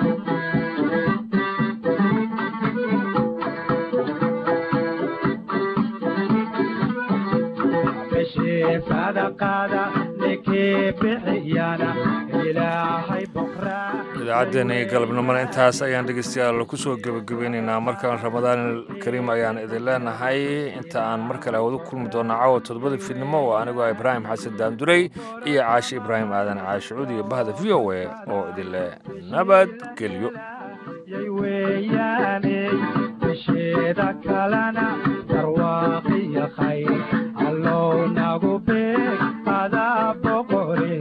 S19: بشي صدقادا نكي بحيانا إلهي بكره
S2: idaacaddeenii galabnimona intaas ayaan dhegeystayaal ku soo gebagabeynaynaa markaan ramadaan kariim ayaan idin leenahay inta aan mar kale hawadu kulmi doona caawa toddobada fiidnimo oo anigoo ibraahim xasan daandurey iyo caashi ibraahim aadan caashicuud iyo bahda v o a oo idin leh nabadgelyo
S19: weeyaane bisheeda kalena barwaaqiya khayr allow nagu beeg adaa boqore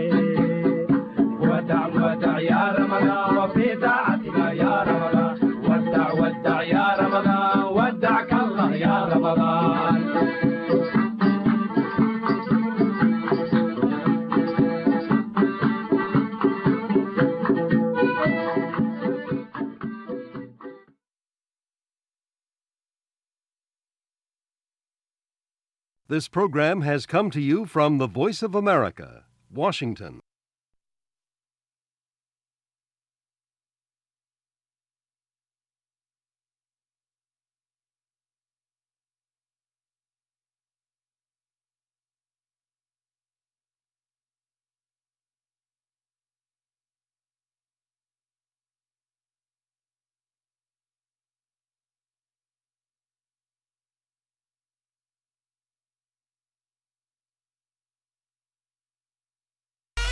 S19: ودع ودع يا رمضان وفي طاعتك يا رمضان ودع ودع يا رمضان ودعك الله يا رمضان
S20: This program has come to you from the Voice of America, Washington.